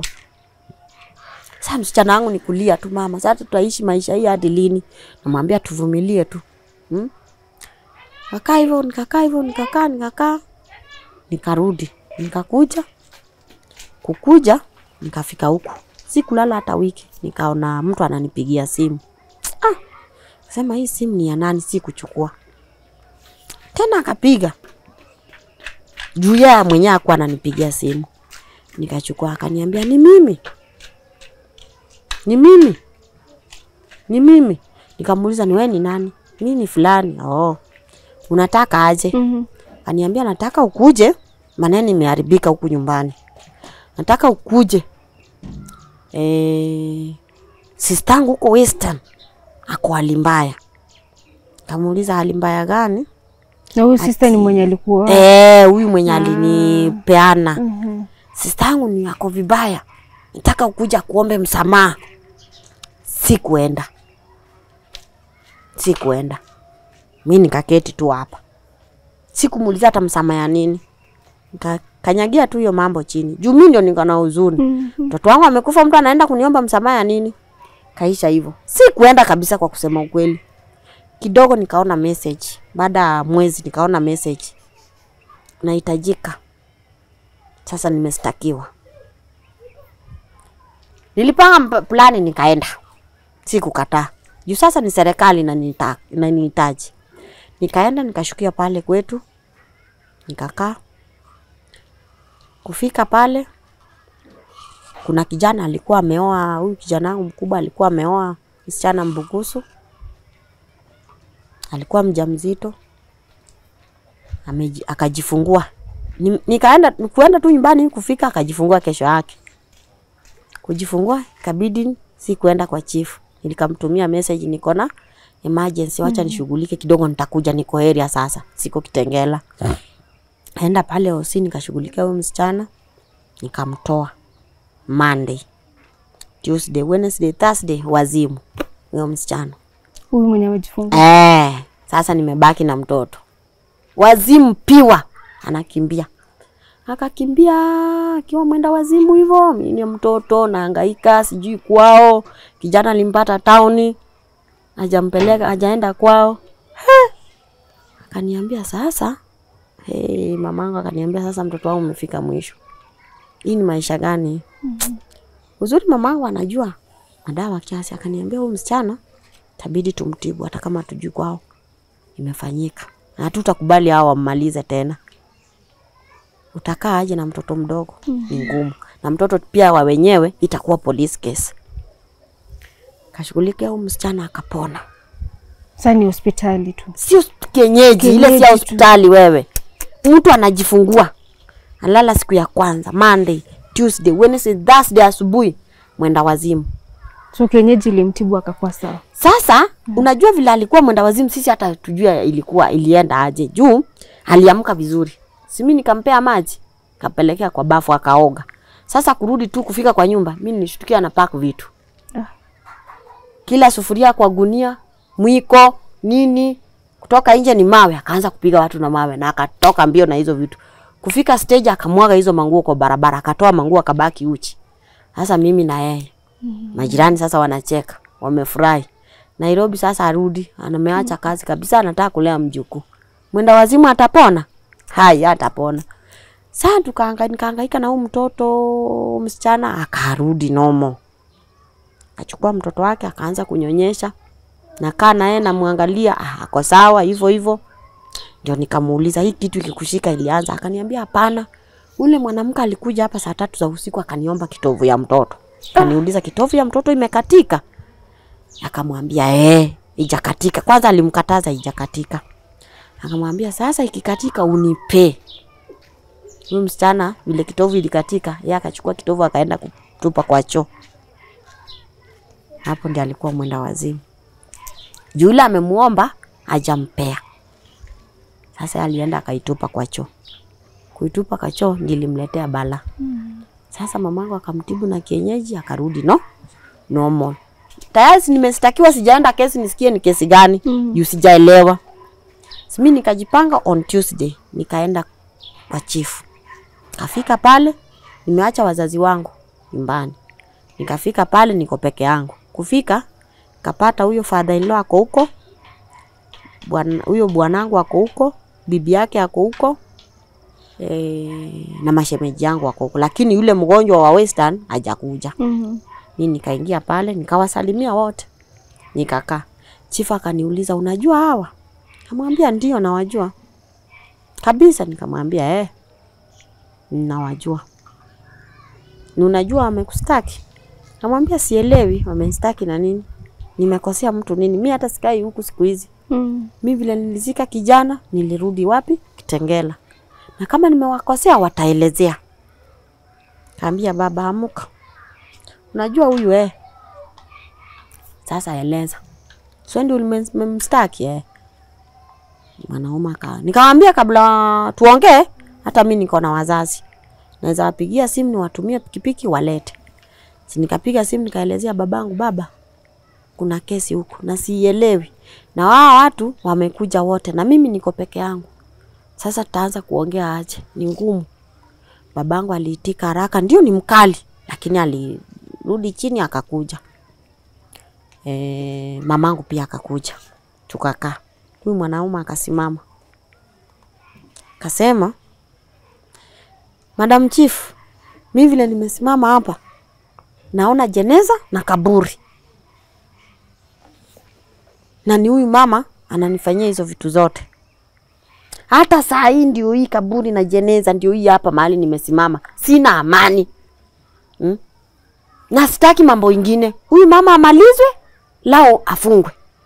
Sasa msichana wangu ni kulia tu, mama, sasa tutaishi maisha hii hadi lini? Namwambia tuvumilie tu hmm? Kakaa hivyo nikakaa hivyo nikakaa nikakaa nikarudi nikakuja kukuja nikafika huku, sikulala hata wiki, nikaona mtu ananipigia simu ah, sema hii simu ni ya nani? Si kuchukua tena, akapiga juu yeye mwenyewe akuwa ananipigia simu, Nikachukua, akaniambia ni mimi, ni mimi, ni mimi. Nikamuuliza ni wewe ni nani? Mimi ni fulani. Oh, unataka aje? Mhm. Aniambia nataka ukuje, maneno imeharibika huku nyumbani, nataka ukuje. E, sistangu huko Western ako hali mbaya. Kamuuliza hali mbaya gani? Na huyu sister ni mwenye alikuwa Eh, huyu mwenye alinipeana Mhm. sistangu ni ako vibaya, nataka ukuja kuombe msamaha. Sikuenda, sikuenda. Mi nikaketi tu hapa, sikumuuliza hata msamaha ya nini, nikakanyagia tu hiyo mambo chini juu mi ndio niko na huzuni. Mhm. Mtoto wangu amekufa, mtu anaenda kuniomba msamaha ya nini? Kaisha hivyo, sikuenda kabisa, kwa kusema ukweli. Kidogo nikaona message, baada ya mwezi nikaona message, nahitajika sasa nimestakiwa. Nilipanga mp- plani nikaenda, sikukataa juu sasa ni serikali inanita- inanihitaji. Nikaenda nikashukia pale kwetu, nikakaa. Kufika pale, kuna kijana alikuwa ameoa, huyu kijana wangu mkubwa alikuwa ameoa msichana Mbugusu, alikuwa mjamzito ameji, akajifungua Ni- nikaenda kuenda tu nyumbani kufika akajifungua kesho yake. Kujifungua ikabidi si kuenda kwa chief. Nilikamtumia message niko na emergency, wacha nishughulike kidogo, nitakuja, niko area sasa, siko Kitengela. Aenda pale hosi nikashughulikia huyo msichana, nikamtoa Monday, Tuesday, Wednesday, Thursday wazimu huyo msichana. Huyu mwenye amejifungua. Eh, sasa nimebaki na mtoto wazimu piwa, anakimbia akakimbia akiwa mwenda wazimu hivyo. Mimi ni mtoto nahangaika, sijui kwao. Kijana alimpata tauni, hajampeleka hajaenda kwao. He! Akaniambia sasa, hey, mamangu akaniambia sasa, mtoto wangu umefika mwisho. Hii ni maisha gani? Uzuri mamangu anajua madawa kiasi, akaniambia huyu msichana tabidi tumtibu hata kama tujui kwao imefanyika, na hatutakubali hao wammalize tena. Utakaa aje na mtoto mdogo? Ni ngumu, na mtoto pia wa wenyewe itakuwa police case. Kashughulikia huyu msichana akapona, Sasa ni hospitali tu. sio kienyeji, ile si Kienyeji ya tu. hospitali. Wewe mtu anajifungua alala siku ya kwanza, Monday, Tuesday, Wednesday, Thursday asubuhi mwenda wazimu. So kienyeji ilimtibu akakuwa sawa. Sasa unajua vile alikuwa mwenda wazimu, sisi hata tujua ilikuwa ilienda aje, juu aliamka vizuri. Si mimi nikampea maji, kapelekea kwa bafu akaoga. Sasa kurudi tu kufika kwa nyumba, mimi nilishtukia na pack vitu Ah. kila sufuria kwa gunia, mwiko nini, kutoka nje ni mawe. Akaanza kupiga watu na mawe na akatoka mbio na hizo vitu. Kufika stage akamwaga hizo manguo kwa barabara, akatoa manguo akabaki uchi. Sasa mimi na yeye majirani sasa wanacheka, wamefurahi. Nairobi sasa arudi, anameacha kazi kabisa, anataka kulea mjukuu. Mwenda wazimu atapona? Hai, atapona. Sasa tukaanga nikahangaika na huyu mtoto msichana, akarudi nomo. Akachukua mtoto wake akaanza kunyonyesha, nakaa naye namwangalia, ah, ako sawa hivyo hivyo. Ndio nikamuuliza hii kitu ikikushika ilianza? Akaniambia hapana, ule mwanamke alikuja hapa saa tatu za usiku akaniomba kitovu ya mtoto. Akaniuliza kitovu ya mtoto imekatika? Akamwambia eh, ijakatika. Kwanza alimkataza ijakatika. Akamwambia sasa ikikatika unipe. Huyu msichana vile kitovu ilikatika, yeye akachukua kitovu akaenda kutupa kwa choo. Hapo ndiyo alikuwa mwenda wazimu. Yule amemuomba hajampea. Sasa alienda akaitupa kwa choo. Kuitupa kwa choo ndiyo ilimletea bala. Sasa mamangu akamtibu na kienyeji akarudi no normal. Tayari si nimestakiwa, sijaenda kesi nisikie ni kesi gani Mm. juu sijaelewa. Simi nikajipanga on Tuesday nikaenda kwa chief. Kafika pale nimeacha wazazi wangu nyumbani. Nikafika pale niko peke yangu. Kufika kapata huyo father in law ako huko. Bwana huyo bwanangu ako huko, bibi yake ako huko. E, na mashemeji yangu wako huko, lakini yule mgonjwa wa Western hajakuja. Mhm. Mi nikaingia pale nikawasalimia wote, nikakaa. Chifu akaniuliza unajua hawa? Kamwambia ndio nawajua kabisa. Nikamwambia eh, nawajua. ni unajua wamekustaki? Namwambia sielewi wamenistaki na nini, nimekosea mtu nini? Mi hata sikai huku siku hizi. Mm. Mi vile nilizika kijana, nilirudi wapi? Kitengela, na kama nimewakosea wataelezea. Kaambia baba, amuka, unajua huyu eh. Sasa eleza, sio ndio ulimemstaki eh? Mwanaume aka nikamwambia, kabla tuongee, hata mi niko na wazazi, naweza wapigia simu niwatumie pikipiki walete. Si nikapiga simu nikaelezea babangu, baba, kuna kesi huku na siielewi, na wao watu wamekuja wote na mimi niko peke yangu. Sasa tutaanza kuongea aje? Ni ngumu. Babangu aliitika haraka, ndio ni mkali, lakini alirudi chini akakuja. E, mamangu pia akakuja, tukakaa. Huyu mwanaume akasimama akasema, Madam Chief, mi vile nimesimama hapa naona jeneza na kaburi, na ni huyu mama ananifanyia hizo vitu zote. Hata saa hii ndio hii kaburi na jeneza ndio hii hapa mahali nimesimama, sina amani hmm? na sitaki mambo ingine. Huyu mama amalizwe, lao afungwe.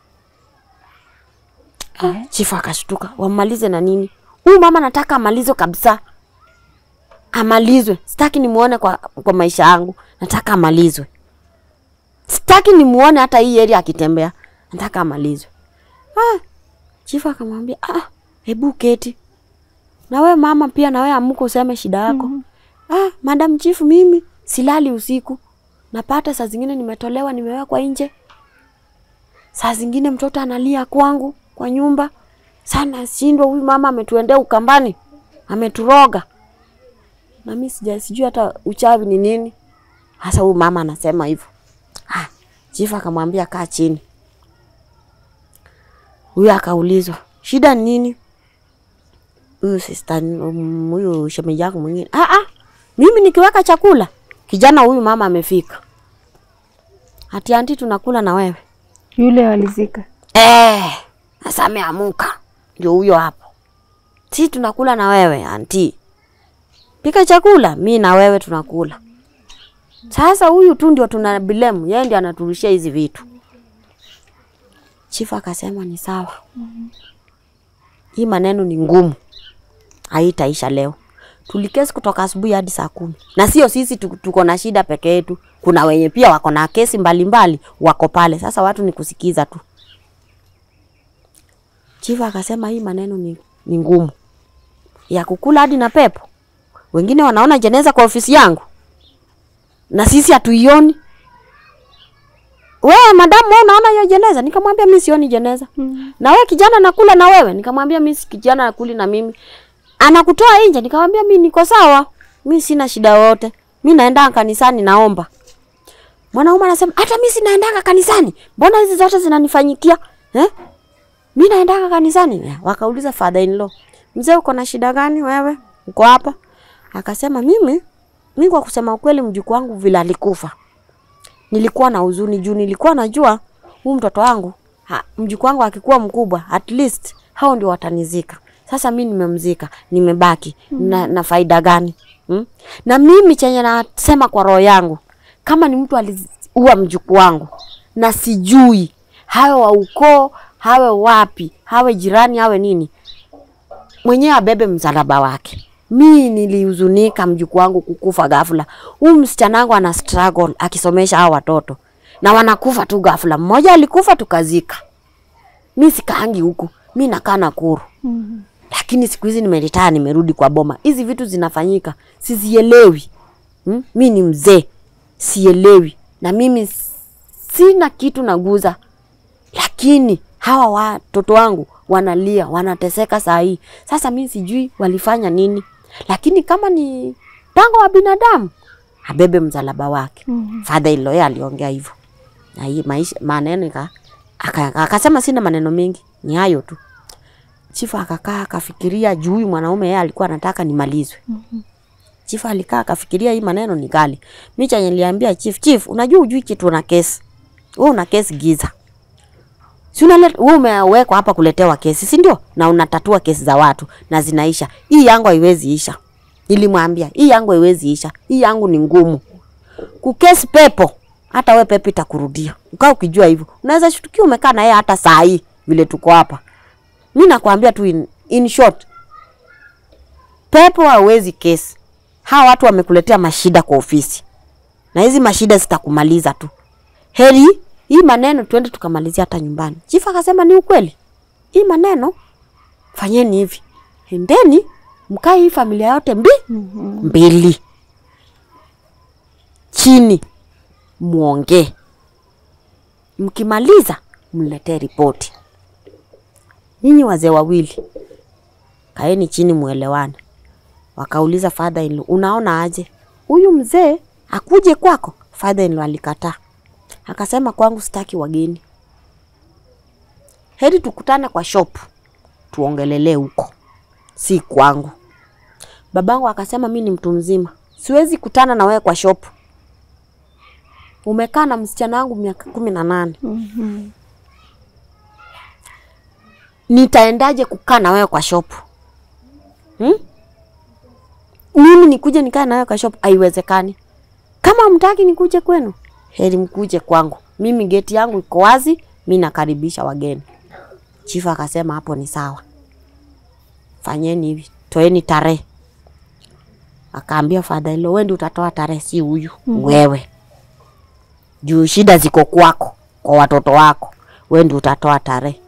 Ah, chifu akashtuka, wamalize na nini? Huyu mama nataka amalizwe kabisa, amalizwe. Sitaki nimuone kwa, kwa maisha yangu, nataka amalizwe. Sitaki nimuone hata hii area akitembea, nataka amalizwe. Ah, chifu akamwambia ah, hebu keti na we mama pia, na we amuka useme shida yako. mm -hmm. Ah, madam chifu, mimi silali usiku, napata saa zingine nimetolewa, nimewekwa nje, saa zingine mtoto analia kwangu kwa nyumba sana, shindwa. Huyu mama ametuendea Ukambani, ameturoga na mimi sija sijui hata uchawi ni nini hasa. Huyu mama anasema hivyo. Ah, chifu akamwambia kaa chini. Huyu akaulizwa shida ni nini? Huyu sister um, huyu shemeji yako mwingine, ah ah, mimi nikiweka chakula kijana huyu mama amefika, ati anti, tunakula na wewe Yule walizika. eh. Sasa ameamuka, ndio huyo hapo, si tunakula na wewe anti, pika chakula, mi na wewe tunakula. Sasa huyu tu ndio tuna bilemu, yeye ndio anaturushia hizi vitu. Chifu akasema ni sawa, hii maneno ni ngumu, haitaisha leo. Tulikesi kutoka asubuhi hadi saa kumi, na sio sisi tu- tuko na shida peke yetu, kuna wenye pia wako na kesi mbalimbali wako pale. Sasa watu ni kusikiza tu. Chifu akasema hii maneno ni, ni ngumu ya kukula hadi na pepo. Wengine wanaona jeneza kwa ofisi yangu na sisi hatuioni. Wewe madamu, wewe unaona hiyo jeneza? Nikamwambia mimi sioni jeneza. Mm. Na wewe kijana nakula na wewe? Nikamwambia mimi si kijana nakuli na mimi. Anakutoa nje? Nikamwambia mimi niko sawa, mimi sina shida yoyote, mimi naenda kanisani naomba. Mwanaume anasema hata mimi sinaendanga kanisani, mbona hizi zote zinanifanyikia eh? Mimi naendanga kanisani. Ya, Wakauliza father in law, mzee, uko na shida gani wewe? Uko hapa? Akasema mimi mimi kwa kusema ukweli, mjukuu wangu vile alikufa, nilikuwa na huzuni juu nilikuwa najua huyu mtoto wangu ha, mjukuu wangu akikuwa mkubwa at least hao ndio watanizika. Sasa mi nimemzika, nimebaki na, na faida gani hmm? Na mimi chenye nasema kwa roho yangu, kama ni mtu aliua mjukuu wangu na sijui, hawe wa ukoo, hawe wapi, hawe jirani, hawe nini, mwenyewe abebe msalaba wake. Mi nilihuzunika mjukuu wangu kukufa ghafla. Huyu msichana wangu ana struggle akisomesha hao watoto na wanakufa tu ghafla. Mmoja alikufa tukazika. Mi sikaangi huku, mi nakaa Nakuru. Mhm. Lakini siku hizi nimeritaa, nimerudi kwa boma. Hizi vitu zinafanyika, sizielewi. Hmm? Mi ni mzee, sielewi, na mimi s- sina kitu naguza, lakini hawa watoto wangu wanalia, wanateseka saa hii. Sasa mi sijui walifanya nini, lakini kama ni mpango wa binadamu abebe msalaba wake. Mhm. Father in law yeye aliongea hivyo, na hii maisha maneno ika- aka- akasema sina maneno mengi, ni hayo tu. Chifu akakaa akafikiria juu huyu mwanaume yeye alikuwa anataka nimalizwe. Chifu alikaa akafikiria hii maneno ni kali. Mimi chenye niliambia chief, chief, unajua ujui kitu una kesi. Wewe una kesi giza. Si unaleta wewe umewekwa hapa kuletewa kesi, si ndio? Na unatatua kesi za watu na zinaisha. Hii yangu haiwezi isha. Nilimwambia, hii yangu haiwezi isha. Hii yangu ni ngumu. kukesi pepo, hata we pepo itakurudia. Ukaa ukijua hivyo, unaweza shtukia umekaa na yeye hata saa hii vile tuko hapa. Mi nakwambia tu in, in short, pepo hawezi kesi. Hawa watu wamekuletea mashida kwa ofisi, na hizi mashida zitakumaliza tu. Heri hii maneno tuende tukamalizia hata nyumbani. Chifu akasema ni ukweli, hii maneno fanyeni hivi, endeni mkae hii familia yote mbi mbili chini, muongee, mkimaliza mletee ripoti. Nyinyi wazee wawili kaeni chini, muelewane. Wakauliza father in law, unaona aje huyu mzee akuje kwako? Father in law alikataa, akasema kwangu sitaki wageni, heri tukutane kwa shop tuongelelee huko, si kwangu. Babangu akasema mi ni mtu mzima, siwezi kutana na wewe kwa shop. Umekaa na msichana wangu miaka kumi na nane nitaendaje kukaa na wewe kwa shop hmm? Mimi nikuje nikae na wewe kwa shop? Haiwezekani. Kama mtaki nikuje kwenu, heri mkuje kwangu. Mimi geti yangu iko wazi, mi nakaribisha wageni. Chifu akasema hapo ni sawa, fanyeni hivi, toeni tarehe. Akaambia father in law, wewe ndio utatoa tarehe, si huyu wewe, juu shida ziko kwako, kwa watoto wako, wewe ndio utatoa tarehe.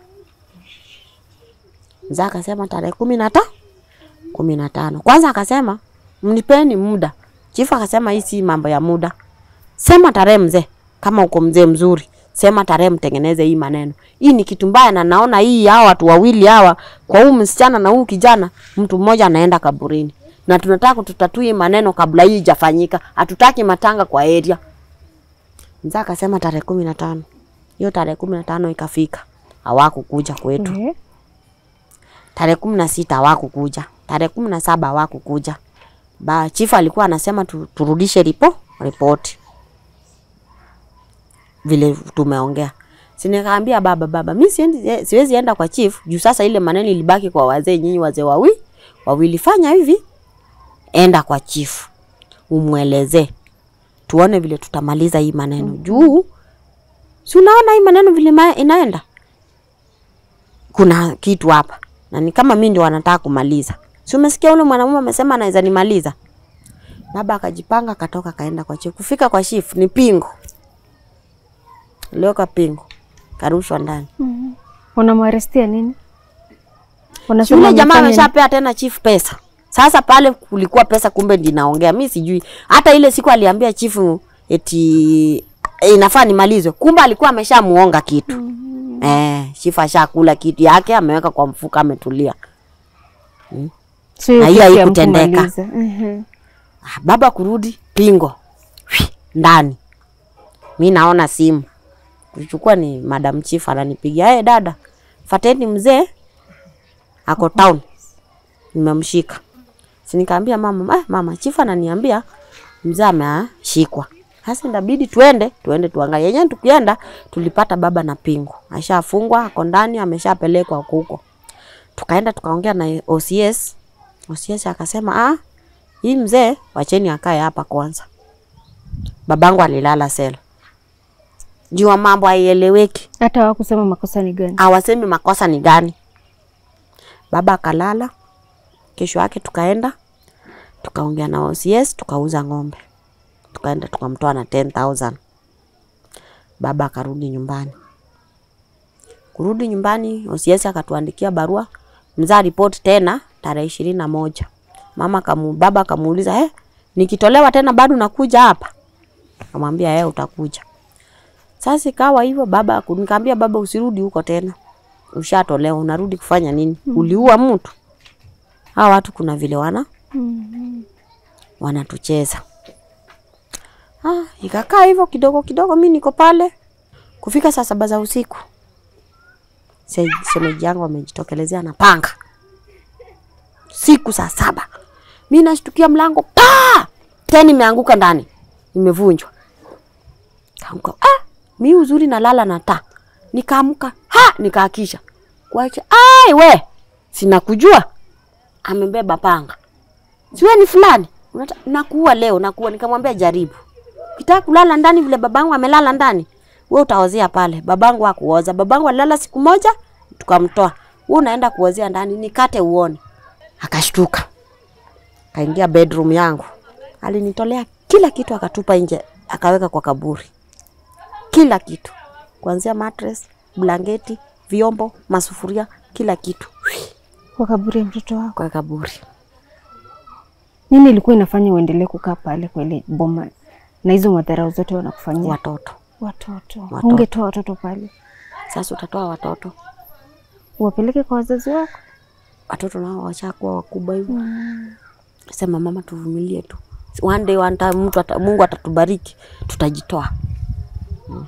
Mzee akasema tarehe kumi na ta kumi na tano. Kwanza akasema mnipeni muda. Chifu akasema hii si mambo ya muda, sema tarehe mzee. Kama uko mzee mzuri, sema tarehe, mtengeneze hii maneno. Hii ni kitu mbaya, na naona hii hawa watu wawili hawa, kwa huu msichana na huu kijana, mtu mmoja anaenda kaburini, na tunataka tutatue hii maneno kabla hii ijafanyika. Hatutaki matanga kwa area. Mzee akasema tarehe kumi na tano. Hiyo tarehe kumi na tano ikafika, hawakukuja kwetu. Eh, Tarehe kumi na sita hawakukuja, tarehe kumi na saba hawakukuja. Ba chifu alikuwa anasema tu, turudishe ripo ripoti vile tumeongea. Si nikaambia baba, baba mi siendi, eh, siwezi enda kwa chief juu sasa ile maneno ilibaki kwa wazee. Nyinyi wazee wawi wawili, fanya hivi, enda kwa chief umwelezee, tuone vile tutamaliza hii maneno juu si unaona hii maneno vile ma- inaenda, kuna kitu hapa na ni kama mi ndio wanataka kumaliza. Si umesikia ule mwanamume amesema anaweza nimaliza? Baba akajipanga akatoka kaenda kwa chief. Kufika kwa chief ni pingo, lioka pingo, karushwa ndani. wanamwarestia nini? Si Wanasema Yule jamaa amefanya nini? ameshapea tena chief pesa. Sasa pale kulikuwa pesa, kumbe ndinaongea mi sijui. Hata ile siku aliambia chifu eti eh, inafaa nimalizwe, kumbe alikuwa ameshamuonga kitu eh, chifu ashakula kitu yake ameweka kwa mfuko, ametulia. So hiyo Na hiyo kitu ya haikutendeka. kumaliza. Mhm. Ah, baba kurudi pingo Hwi, ndani. Mi naona simu kuchukua, ni madam chief ananipigia, hey, dada fateni mzee ako town, nimemshika. Si nikaambia mama, eh, mama chief ananiambia mzee ameshikwa. Sasa ndabidi tuende tuende tuangalie. Yenyewe tukienda tulipata baba na pingo ashafungwa, ako ndani, ameshapelekwa huko. Tukaenda tukaongea na OCS. OCS akasema ah, hii mzee wacheni akae hapa kwanza. Babangu alilala sel jua mambo haieleweki, Hata hawakusema makosa ni gani. hawasemi makosa ni gani. Baba akalala. Kesho yake tukaenda tukaongea na OCS, tukauza ng'ombe, tukaenda tukamtoa na 10000 baba akarudi nyumbani. Kurudi nyumbani, OCS akatuandikia barua, mzaa ripoti tena tarehe ishirini na moja. Mama kamu, baba akamuuliza eh, nikitolewa tena bado nakuja hapa? Akamwambia eh, utakuja. Sasa ikawa hivyo, baba aku- nikaambia baba, usirudi huko tena, ushatolewa, unarudi kufanya nini? Uliua mtu. Hawa watu kuna vile wana wanatucheza. Ah, ikakaa hivyo kidogo kidogo, mi niko pale. Kufika saa saba za usiku, se- shemeji yangu amejitokelezea na panga siku saa saba. Mi nashtukia mlango pa tena, imeanguka ndani, imevunjwa. Kaamka, ah, mi uzuri nalala na taa, nikaamka ha, nikaakisha kuacha. Ai we, sinakujua amebeba panga, siwe ni fulani, unata- nakuua leo, nakuua. Nikamwambia jaribu, Ukitaka kulala ndani vile babangu amelala ndani, wewe utaozea pale. Babangu hakuoza. Babangu alilala siku moja tukamtoa. Wewe unaenda kuozea ndani, nikate uone. Akashtuka. Kaingia bedroom yangu. Alinitolea kila kitu akatupa nje, akaweka kwa kaburi. Kila kitu. Kuanzia mattress, blanketi, vyombo, masufuria, kila kitu Kwa kaburi ya mtoto wako. kwa kaburi. Nini ilikuwa inafanya uendelee kukaa pale kwa ile boma na hizo madharau zote wanakufanyia? Watoto. Watoto. Watoto. Ungetoa watoto pale Sasa utatoa watoto. uwapeleke kwa wazazi wako? Watoto nao washakuwa wakubwa hivyo. Sema mama, tuvumilie tu. One day one time mtu ata, Mungu atatubariki, tutajitoa. Mm.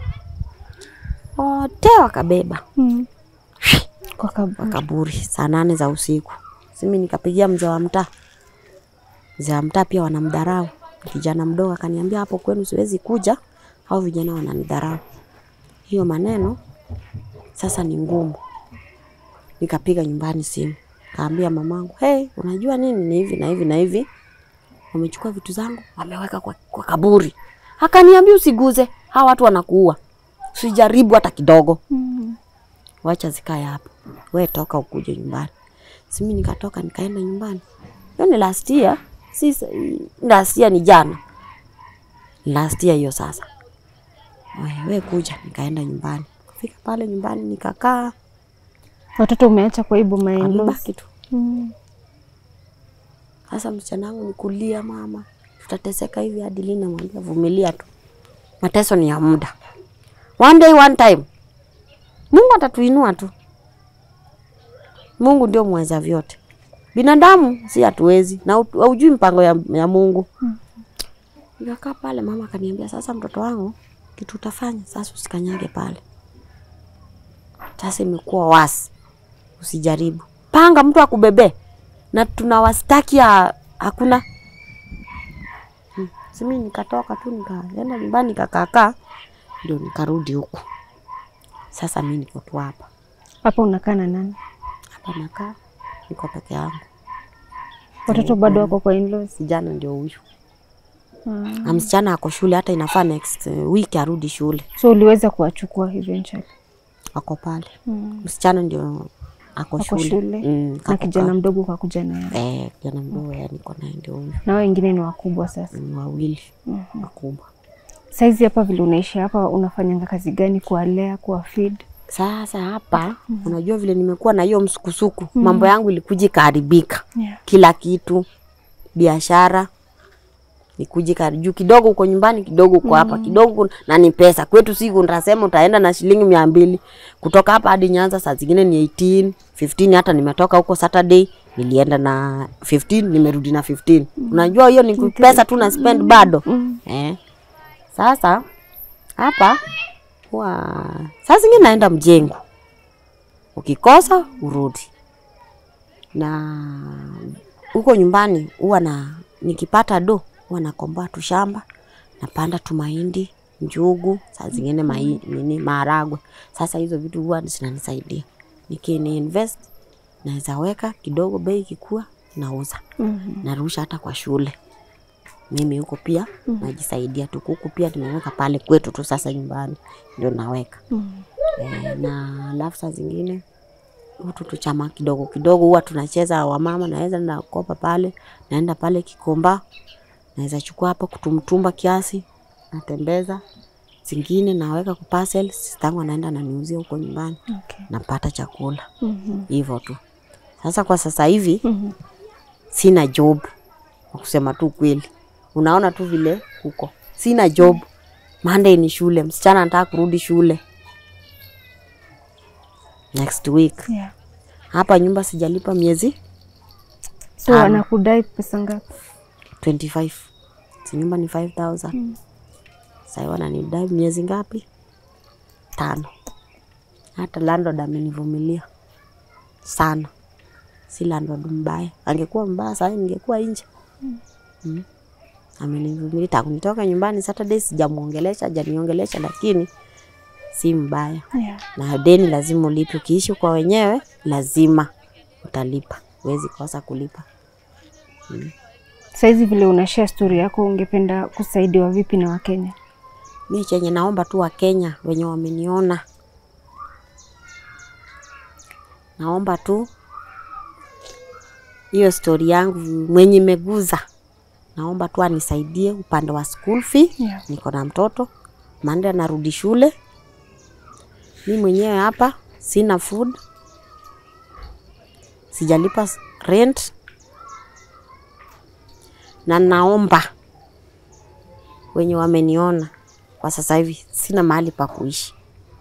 Wote wakabeba Mm. Kwa kaburi. kaburi saa nane za usiku. Simi nikapigia mzee wa mtaa. Mzee wa mtaa pia wanamdharau. Kijana mdogo akaniambia hapo kwenu siwezi kuja, hao vijana wananidharau. Hiyo maneno sasa ni ngumu. Nikapiga nyumbani simu, kaambia mamangu, hey, unajua nini, ni hivi na hivi na hivi, wamechukua vitu zangu wameweka kwa, kwa kaburi. Akaniambia usiguze, hawa watu wanakuua, sijaribu hata kidogo Mm. wacha zikae hapo, we toka ukuje nyumbani. Simi nikatoka nikaenda nyumbani. Hiyo ni last year, si last year, ni jana last year hiyo. Sasa we, we kuja, nikaenda nyumbani. Kufika pale nyumbani nikakaa, Watoto umeacha kwa hii boma ya in-laws? wamebaki tu. Mm. Sasa msichana wangu ni kulia, mama, tutateseka hivi hadi lini? Namwambia vumilia tu, mateso ni ya muda. One day one time, Mungu atatuinua tu. Mungu ndio mweza vyote, binadamu si hatuwezi, na ut- haujui mpango ya, ya Mungu. Nikakaa pale, mama akaniambia, sasa mtoto wangu, kitu utafanya sasa, usikanyage pale. Sasa imekuwa wasi, usijaribu. Panga mtu akubebee na tunawastaki ya hakuna. Hmm. Simi nikatoka tu nikaenda nyumbani nikakaakaa, ndio nikarudi huku. Sasa mi niko tu hapa Hapa unakaa na nani? hapa, nakaa niko peke yangu. Watoto bado wako kwa in-laws? Kijana ndio huyu Mm. na msichana ako shule, hata inafaa next week arudi shule, So uliweza kuwachukua eventually? ako pale. Mm. Msichana ndio ako Wako shule, shule Mm, na kako kijana ka- mdogo ukakuja naye, eh, kijana mdogo yani niko naye ndio huyu, na wao wengine ni wakubwa sasa. ni wawili wakubwa. Saizi hapa vile unaishi hapa, unafanyanga kazi gani kuwalea, kuwa feed? Sasa hapa unajua vile nimekuwa na hiyo msukusuku, mambo yangu ilikuja ikaharibika, Yeah. kila kitu, biashara nikuja juu kidogo uko nyumbani, kidogo uko hapa, kidogo na ni pesa kwetu. Siku ndasema utaenda na shilingi mia mbili kutoka hapa hadi Nyanza, saa zingine ni 18 15. Hata nimetoka huko Saturday nilienda na 15 nimerudi na 15. Unajua hiyo ni pesa tu na spend bado eh. Sasa hapa huwa saa zingine naenda mjengo, ukikosa urudi. Na huko nyumbani huwa na nikipata do huwa nakomboa tu shamba, napanda tu mahindi, njugu, saa zingine mai, nini maharagwe. Sasa hizo vitu huwa zinanisaidia nikini invest, naweza weka kidogo, bei ikikua nauza, Mhm. narusha hata kwa shule. Mimi huko pia najisaidia tu, kuku pia nimeweka pale kwetu tu, sasa nyumbani ndio naweka Mhm. Eh, na alafu saa zingine hutu tuchama kidogo kidogo huwa tunacheza wamama, naweza nakopa pale, naenda pale Kikomba, naweza chukua hapo kutumtumba kiasi, natembeza zingine naweka kwa parcel, sistangu anaenda ananiuzia huko nyumbani, Okay. napata chakula Mhm. hivyo tu. Sasa kwa sasa hivi Mhm. sina job, kwa kusema tu kweli, unaona tu vile huko, sina job. Monday ni shule, msichana anataka kurudi shule next week. Yeah. Hapa nyumba sijalipa miezi So Tano. wanakudai pesa ngapi? 25. Si nyumba ni 5000. Mm. Sasa wananidai miezi ngapi? Tano. Hata landlord amenivumilia sana, si landlord mbaya. Angekuwa mbaya sasa ningekuwa nje. Mm. Amenivumilia tangu nitoka nyumbani Saturday, sijamuongelesha, hajaniongelesha, lakini si mbaya. Yeah. na deni lazima ulipe. Ukiishi kwa wenyewe lazima utalipa, huwezi kosa kulipa. Saizi vile unashare story yako, ungependa kusaidiwa vipi na Wakenya? Mi chenye naomba tu Wakenya wenye wameniona, naomba tu hiyo stori yangu mwenye imeguza, naomba tu anisaidie upande wa school fee. Yeah. Niko na mtoto Mande anarudi shule, mi mwenyewe hapa sina food, sijalipa s- rent, na naomba wenye wameniona kwa sasa hivi sina mahali pa kuishi.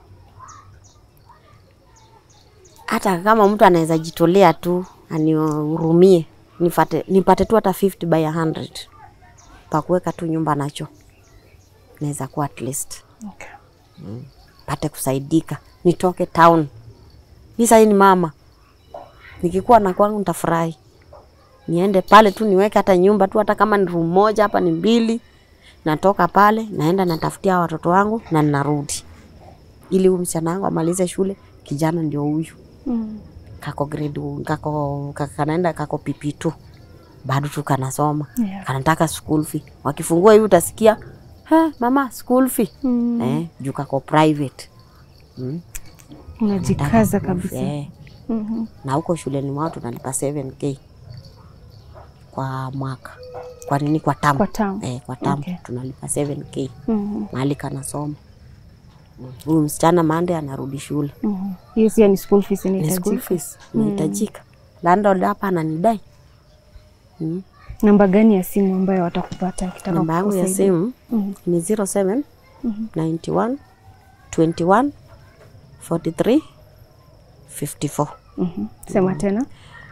Hata kama mtu anaweza jitolea tu anihurumie, nipate, nipate tu hata 50 by 100 pa kuweka tu nyumba nacho, naweza kuwa at least Okay. pate kusaidika, nitoke town. Mi sahii ni mama, nikikuwa na kwangu nitafurahi, niende pale tu niweke hata nyumba tu, hata kama ni room moja hapa ni mbili, natoka pale naenda natafutia watoto wangu na ninarudi, ili huyu msichana wangu amalize shule. Kijana ndio huyu Mm. kako grade kako kako- kanaenda kako PP2 bado tu kanasoma Yeah. kanataka school fee. Wakifungua hivi utasikia "Ha, mama school fee Mm. eh, juu kako private mm. Unajikaza Nataka kabisa. eh, Mhm. na huko shuleni mwao tunalipa 7k kwa mwaka, kwa nini? Kwa tamu Kwa tamu. eh, kwa tamu Okay. tunalipa 7k Mhm. mahali kanasoma. Mm. Huyu msichana Mande anarudi shule, Mhm. Hiyo pia ni school fees ni school inahitajika. fees inahitajika. Landlord hapa ananidai mm. Namba gani ya simu ambayo watakupata akitaka Namba yangu ya kukusaidia? simu Mhm. ni 07 Mhm. 91 21 43 54 Mhm. Sema tena.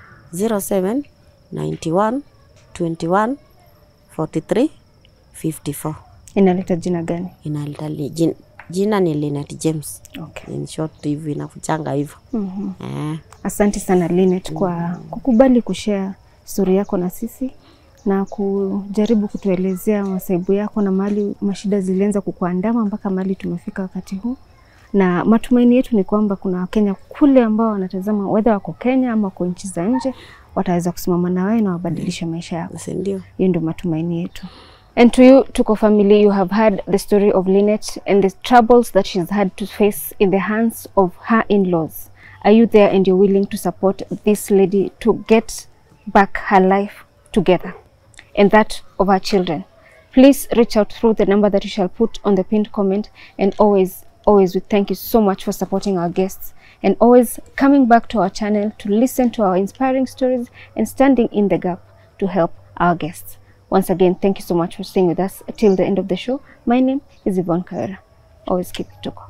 07 91 21 43 54. Inaleta jina gani? Inaleta li- jin- jina ni Linet James. Okay. In short hivi inakuchanga hivyo. Mhm. Eh, Asante sana Linet kwa kukubali kushare stori yako na sisi na kujaribu kutuelezea masaibu yako na mahali mashida zilianza kukuandama mpaka mahali tumefika wakati huu, na matumaini yetu ni kwamba kuna Wakenya kule ambao wanatazama, whether wako Kenya ama kwa nchi za nje, wataweza kusimama na wewe na wabadilishe maisha yako. si ndio? Hiyo ndio matumaini yetu. And to you, Tuko family, you have heard the story of Lynette and the troubles that she's had to face in the hands of her in-laws. Are you there and you're willing to support this lady to get back her life together and that of her children? Please reach out through the number that you shall put on the pinned comment and always, always we thank you so much for supporting our guests and always coming back to our channel to listen to our inspiring stories and standing in the gap to help our guests. Once again, thank you so much for staying with us till the end of the show. My name is Yvonne Kaira. Always keep it Tuko.